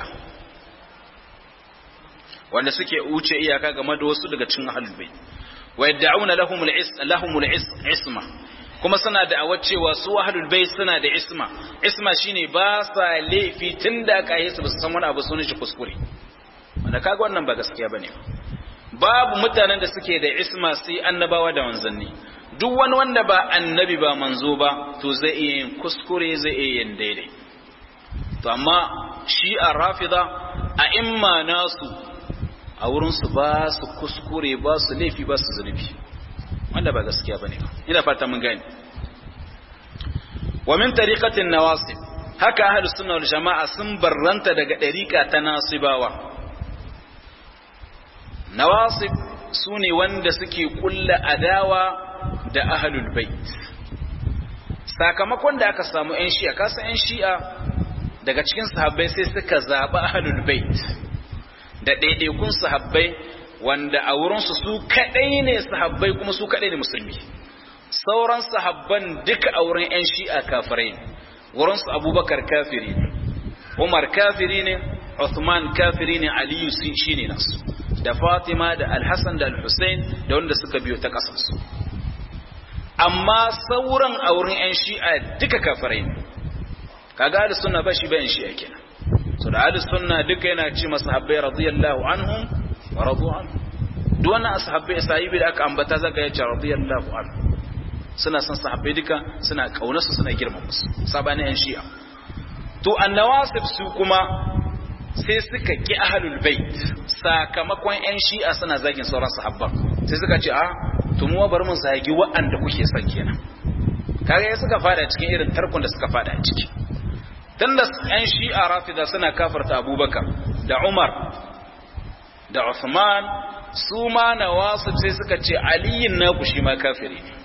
wanda suke wuce iyaka game da wasu daga cikin ahlul bait wa yad'una lahum al-is lahum al-isma kuma suna da awar cewa su ahlul bait suna da isma isma shine ba sa laifi tunda aka yi su ba su san wani abu sunan shi kuskure wanda kaga wannan ba gaskiya bane babu mutanen da suke da isma sai annabawa da manzanni duk wani wanda ba annabi ba manzo ba to zai iya yin kuskure zai iya yin daidai to amma shi a rafida a imma nasu a wurinsu ba su kuskure ba su laifi ba su zunubi wanda ba gaskiya ba ne ina fata mun gani wa min tariqatin nawasib haka ahlus sunna wal jama'a sun barranta daga dariqa ta nasibawa nawasib sune wanda suke kulla adawa da ahlul bait sakamakon da aka samu yan shi'a kasa yan shi'a daga cikin sahabbai sai suka zaɓi ahlul bait da ɗaiɗaikun sahabbai wanda a wurinsu su kaɗai ne sahabbai kuma su kaɗai ne musulmi sauran sahabban duka a wurin 'yan shi'a kafirai ne wurinsu abubakar kafiri ne umar kafiri ne uthman kafiri ne aliyu shi ne nasu da fatima da alhassan da alhussein da wanda suka biyo ta ƙasarsu amma sauran a wurin 'yan shi'a duka kafirai ne kaga ahlus sunna ba shi ba 'yan shi'a kenan so da ahlus sunna duka yana ce masahabbai radiyallahu anhum wa radu anhu duk wannan sahabbai sahibi da aka ambata zaka yace radiyallahu anhu suna son sahabbai duka suna kaunarsu suna girmama su sabani yan shi'a to annawasib su kuma sai suka ki ahlul bait sakamakon yan shi'a suna zagin sauran sahabban sai suka ce a to mu bari mun zagi wa'anda kuke son kenan kaga ya suka fada cikin irin tarkon da suka fada ciki tunda yan shi'a rafida suna kafarta abubakar da umar da Uthman su ma nawasib sai suka ce aliyin naku shi ma kafiri ne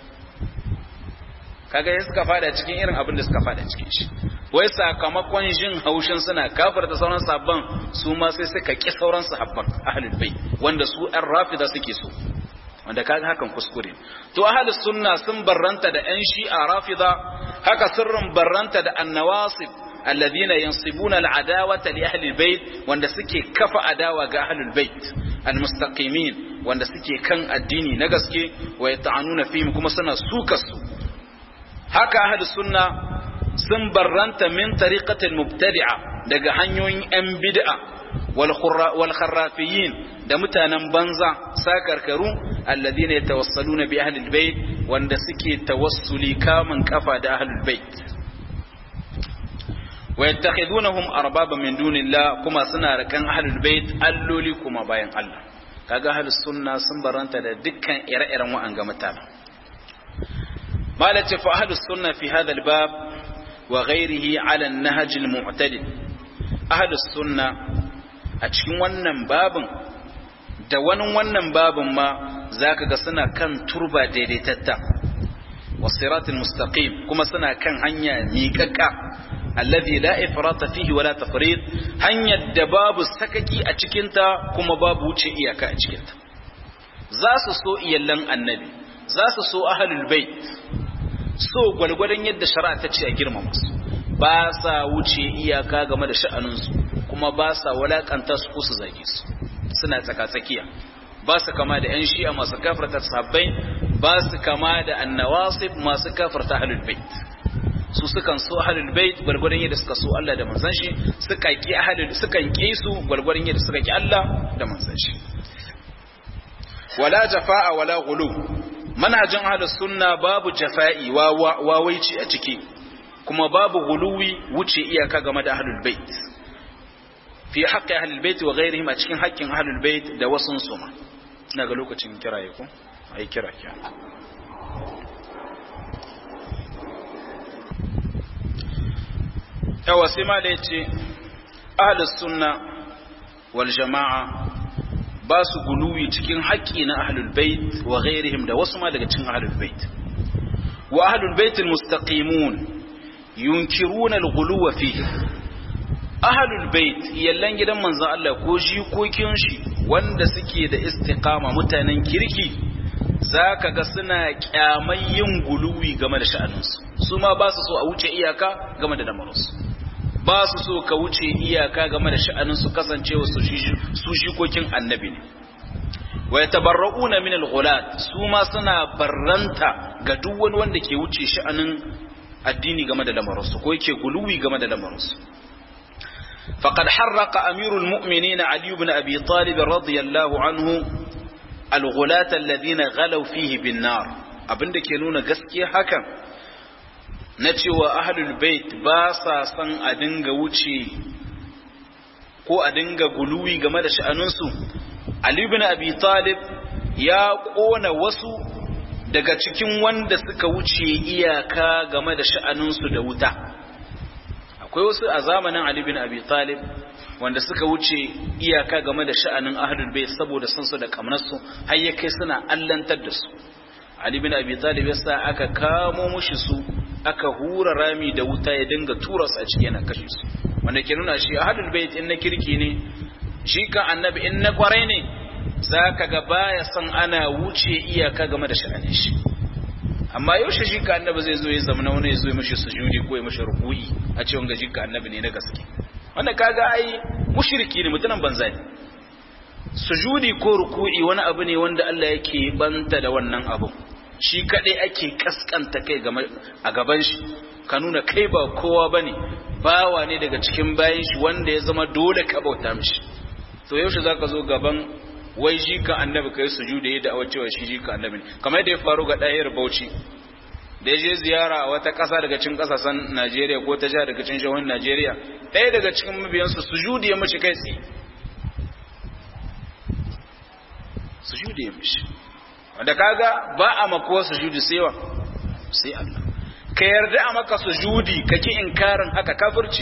kaga sai suka fada cikin irin abin da suka fada cikin shi wai sakamakon jin haushin suna kafir da sauran sabban su ma sai suka ki sauran sahabban ahlul bait wanda su ɗan rafida suke so wanda kaga hakan kuskure to ahlus sunna sun barranta da ƴan shi'a rafida haka sirrin barranta da annawasib الذين ينصبون العداوة لأهل البيت وان سكي كفى عداوة أهل البيت المستقيمين وان سكي كان الديني نغسكي ويطعنون فيهم كما سنة سوكس هكا أهل السنة سنبرنت من طريقة المبتدعة دقا هنيوين أم بدعة والخرافيين da mutanen banza sakarkaru alladhina yatawassaluna bi ahli albayt wanda suke tawassuli kamun kafa da ahli albayt ويتخذونهم أربابا من دون الله كما سنا ركان أهل البيت ألولي كما باين الله kaga ahlus sunna sun baranta da dukkan ire-iren wa'anga mutane malati fa ahlus sunna fi hadha albab wa ghayrihi ala an-nahj al-mu'tadil ahlus sunna a cikin wannan babin da wani wannan babin ma zaka ga suna kan turba daidaitatta wasiratul mustaqim kuma suna kan hanya miƙaƙa alladhi la ifrata fihi wala tafrid hanyar da babu sakaki a cikinta kuma babu wuce iyaka a cikinta za su so iyallan annabi za su so ahlul bait so gwalgwadon yadda shari'a ta ce a girmama su ba sa wuce iyaka game da sha'aninsu kuma ba sa walakanta su ko su zage su suna tsaka-tsakiya ba su kama da 'yan shi'a masu kafarta sabbai ba su kama da annawasib masu kafarta ahlul bait su sukan so ahlul bait gwargwadon yadda suka so Allah da manzon shi suka ki ahlul sukan ki su gwargwadon yadda suka ki Allah da manzon shi wala jafa'a wala ghulu manhajin ahlus sunna babu jafa'i wa wawaici a ciki kuma babu ghuluwi wuce iyaka game da ahlul bait fi haqqi ahlul bait wa ghairihim a cikin haƙƙin ahlul bait da wasun su ma ina ga lokacin kiraye ko ai kira kira yawa sai ma da ya ce ahalus sunna wal jama'a ba su guluwi cikin haƙƙi na ahlul bait wa ghairihim da wasu ma daga cikin ahlul bait wa ahlul bait almustaqimun yunkiruna alghuluwa fihi ahlul bait yallan gidan manzon Allah ko jikokin shi wanda suke da istiqama mutanen kirki zaka ga suna kyamai yin guluwi game da sha'aninsu su ma ba su so a wuce iyaka game da lamarinsu ba su so ka wuce iyaka game da sha'aninsu kasancewa su shikokin annabi ne wa yatabarra'una min al-ghulat su ma suna barranta ga duk wani wanda ke wuce sha'anin addini game da lamarinsu ko yake guluwi game da lamarinsu فقد حرق أمير المؤمنين علي بن أبي طالب رضي الله عنه الغلاة الذين غلوا فيه بالنار abinda ke nuna gaskiya hakan na cewa ahlul bait ba sa son a dinga wuce ko a dinga guluwi game da sha'anunsu Ali ibn Abi Talib ya kona wasu daga cikin wanda suka wuce iyaka game da sha'anunsu da wuta akwai wasu a zamanin Ali ibn Abi Talib wanda suka wuce iyaka game da sha'anin ahlul bait saboda san su da kamnarsu har ya kai suna allantar da su Ali bin Abi Talib yasa aka kamo mushi su aka hura rami da wuta ya dinga tura su a ciki yana kashe su wanda ke nuna shi ahlul bait in na kirki ne shi kan annabi in na kwarai ne zaka ga baya san ana wuce iyaka game da sha'anin shi amma yaushe shi ka annabi zai zo ya zama wani ya zo ya mishi sujudi ko ya mishi ruku'i a ce wanga jika annabi ne na gaske wanda kaga ai mushriki ne mutunan banza ne sujudi ko ruku'i wani abu ne wanda Allah yake banta da wannan abu shi kadai ake kaskanta kai a gaban shi ka nuna kai ba kowa bane bawa ne daga cikin bayan shi wanda ya zama dole ka bauta mishi to yaushe zaka zo gaban wai shi kan annabi kai sujudi da awacewa shi shi kan annabi kamar da ya faru ga dayar Bauchi da ya je ziyara a wata ƙasa daga cikin ƙasashen Najeriya ko ta jiha daga cikin shahun Najeriya ɗaya daga cikin mabiyansu sujudi ya mashi kai tsaye sujudi ya mishi wanda kaga ba a makuwa sujudi sai wa sai Allah ka yarda a maka sujudi kake inkarin haka kafirci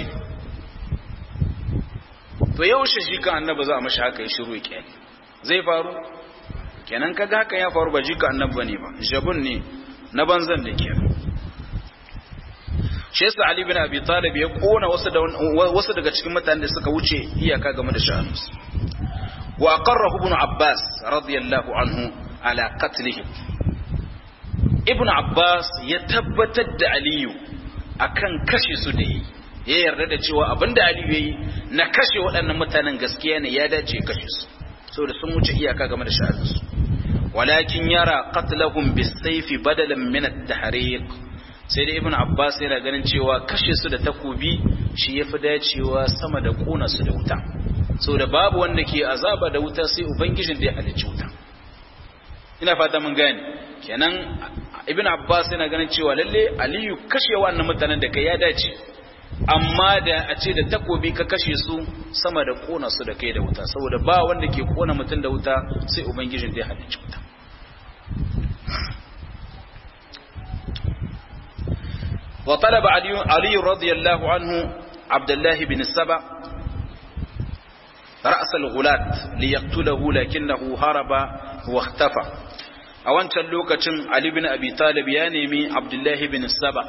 to yaushe shi kan annabi za a mashi haka ya shiru ya zai faru kenan kaga hakan ya faru ba ji ka annabi ne ba jabun ne na banzan da ke shi yasa Ali bin Abi Talib ya kona wasu da wasu daga cikin mutanen da suka wuce iyaka game da sha'anus wa aqarrahu ibn Abbas radiyallahu anhu ala qatlihi ibn Abbas ya tabbatar da Aliyu akan kashe su da yi ya yarda da cewa abinda Aliyu yayi na kashe waɗannan mutanen gaskiya ne ya dace kashe su saboda sun wuce iyaka game da sha'anus walakin yara qatlahum bisayfi badalan min at-tahriq sai da ibn abbas yana ganin cewa kashe su da takobi shi yafi dacewa sama da kona su da wuta saboda babu wanda ke azaba da wuta sai ubangijin da ya halicci wuta ina fata mun gane kenan ibn abbas yana ganin cewa lalle aliyu kashe wannan mutanen da kai ya dace amma da a ce da takobi ka kashe su sama da kona su da kai da wuta saboda ba wanda ke kona mutum da wuta sai ubangijin da ya halicci wuta وطلب علي, علي رضي الله عنه عبد الله بن السبع رأس الغلاة ليقتله لكنه هرب واختفى أولا لوكة علي بن أبي طالب يانيمي عبد الله بن السبع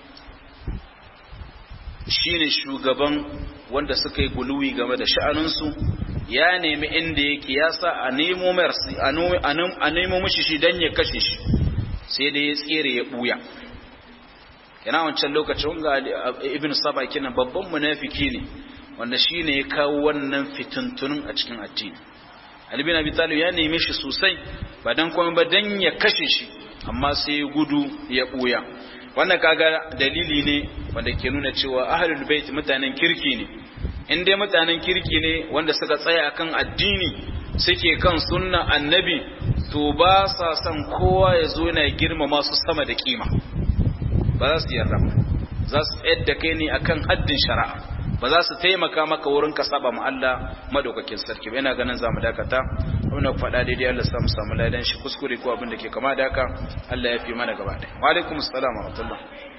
shine shugaban wanda suka yi guluwi game da sha'aninsu ya nemi inda yake ya sa a nemo mercy a nemo mishi shi don ya kashe shi sai da ya tsere ya buya yana wancan lokacin ga ibn saba kina babban munafiki ne wanda shine ya kawo wannan fitintunun a cikin addini Ali bin Abi Talib ya neme shi sosai ba dan komai ba dan ya kashe shi amma sai ya gudu ya buya wannan kaga dalili ne wanda ke nuna cewa ahlul bait mutanen kirki ne in dai mutanen kirki ne wanda suka tsaya akan addini suke kan sunna annabi to ba sa son kowa ya zo yana girmama su sama da kima ba za su yarda ba za su tsayar da kai ne akan haddin shari'a ba za su taimaka maka wurin ka saba ma Allah madaukakin sarki ba ina ganin za mu dakata abin da faɗa daidai Allah sa mu samu ladan shi kuskure ko abin da ke kama da haka Allah ya fi mana gaba ɗaya wa alaikum assalam wa rahmatullah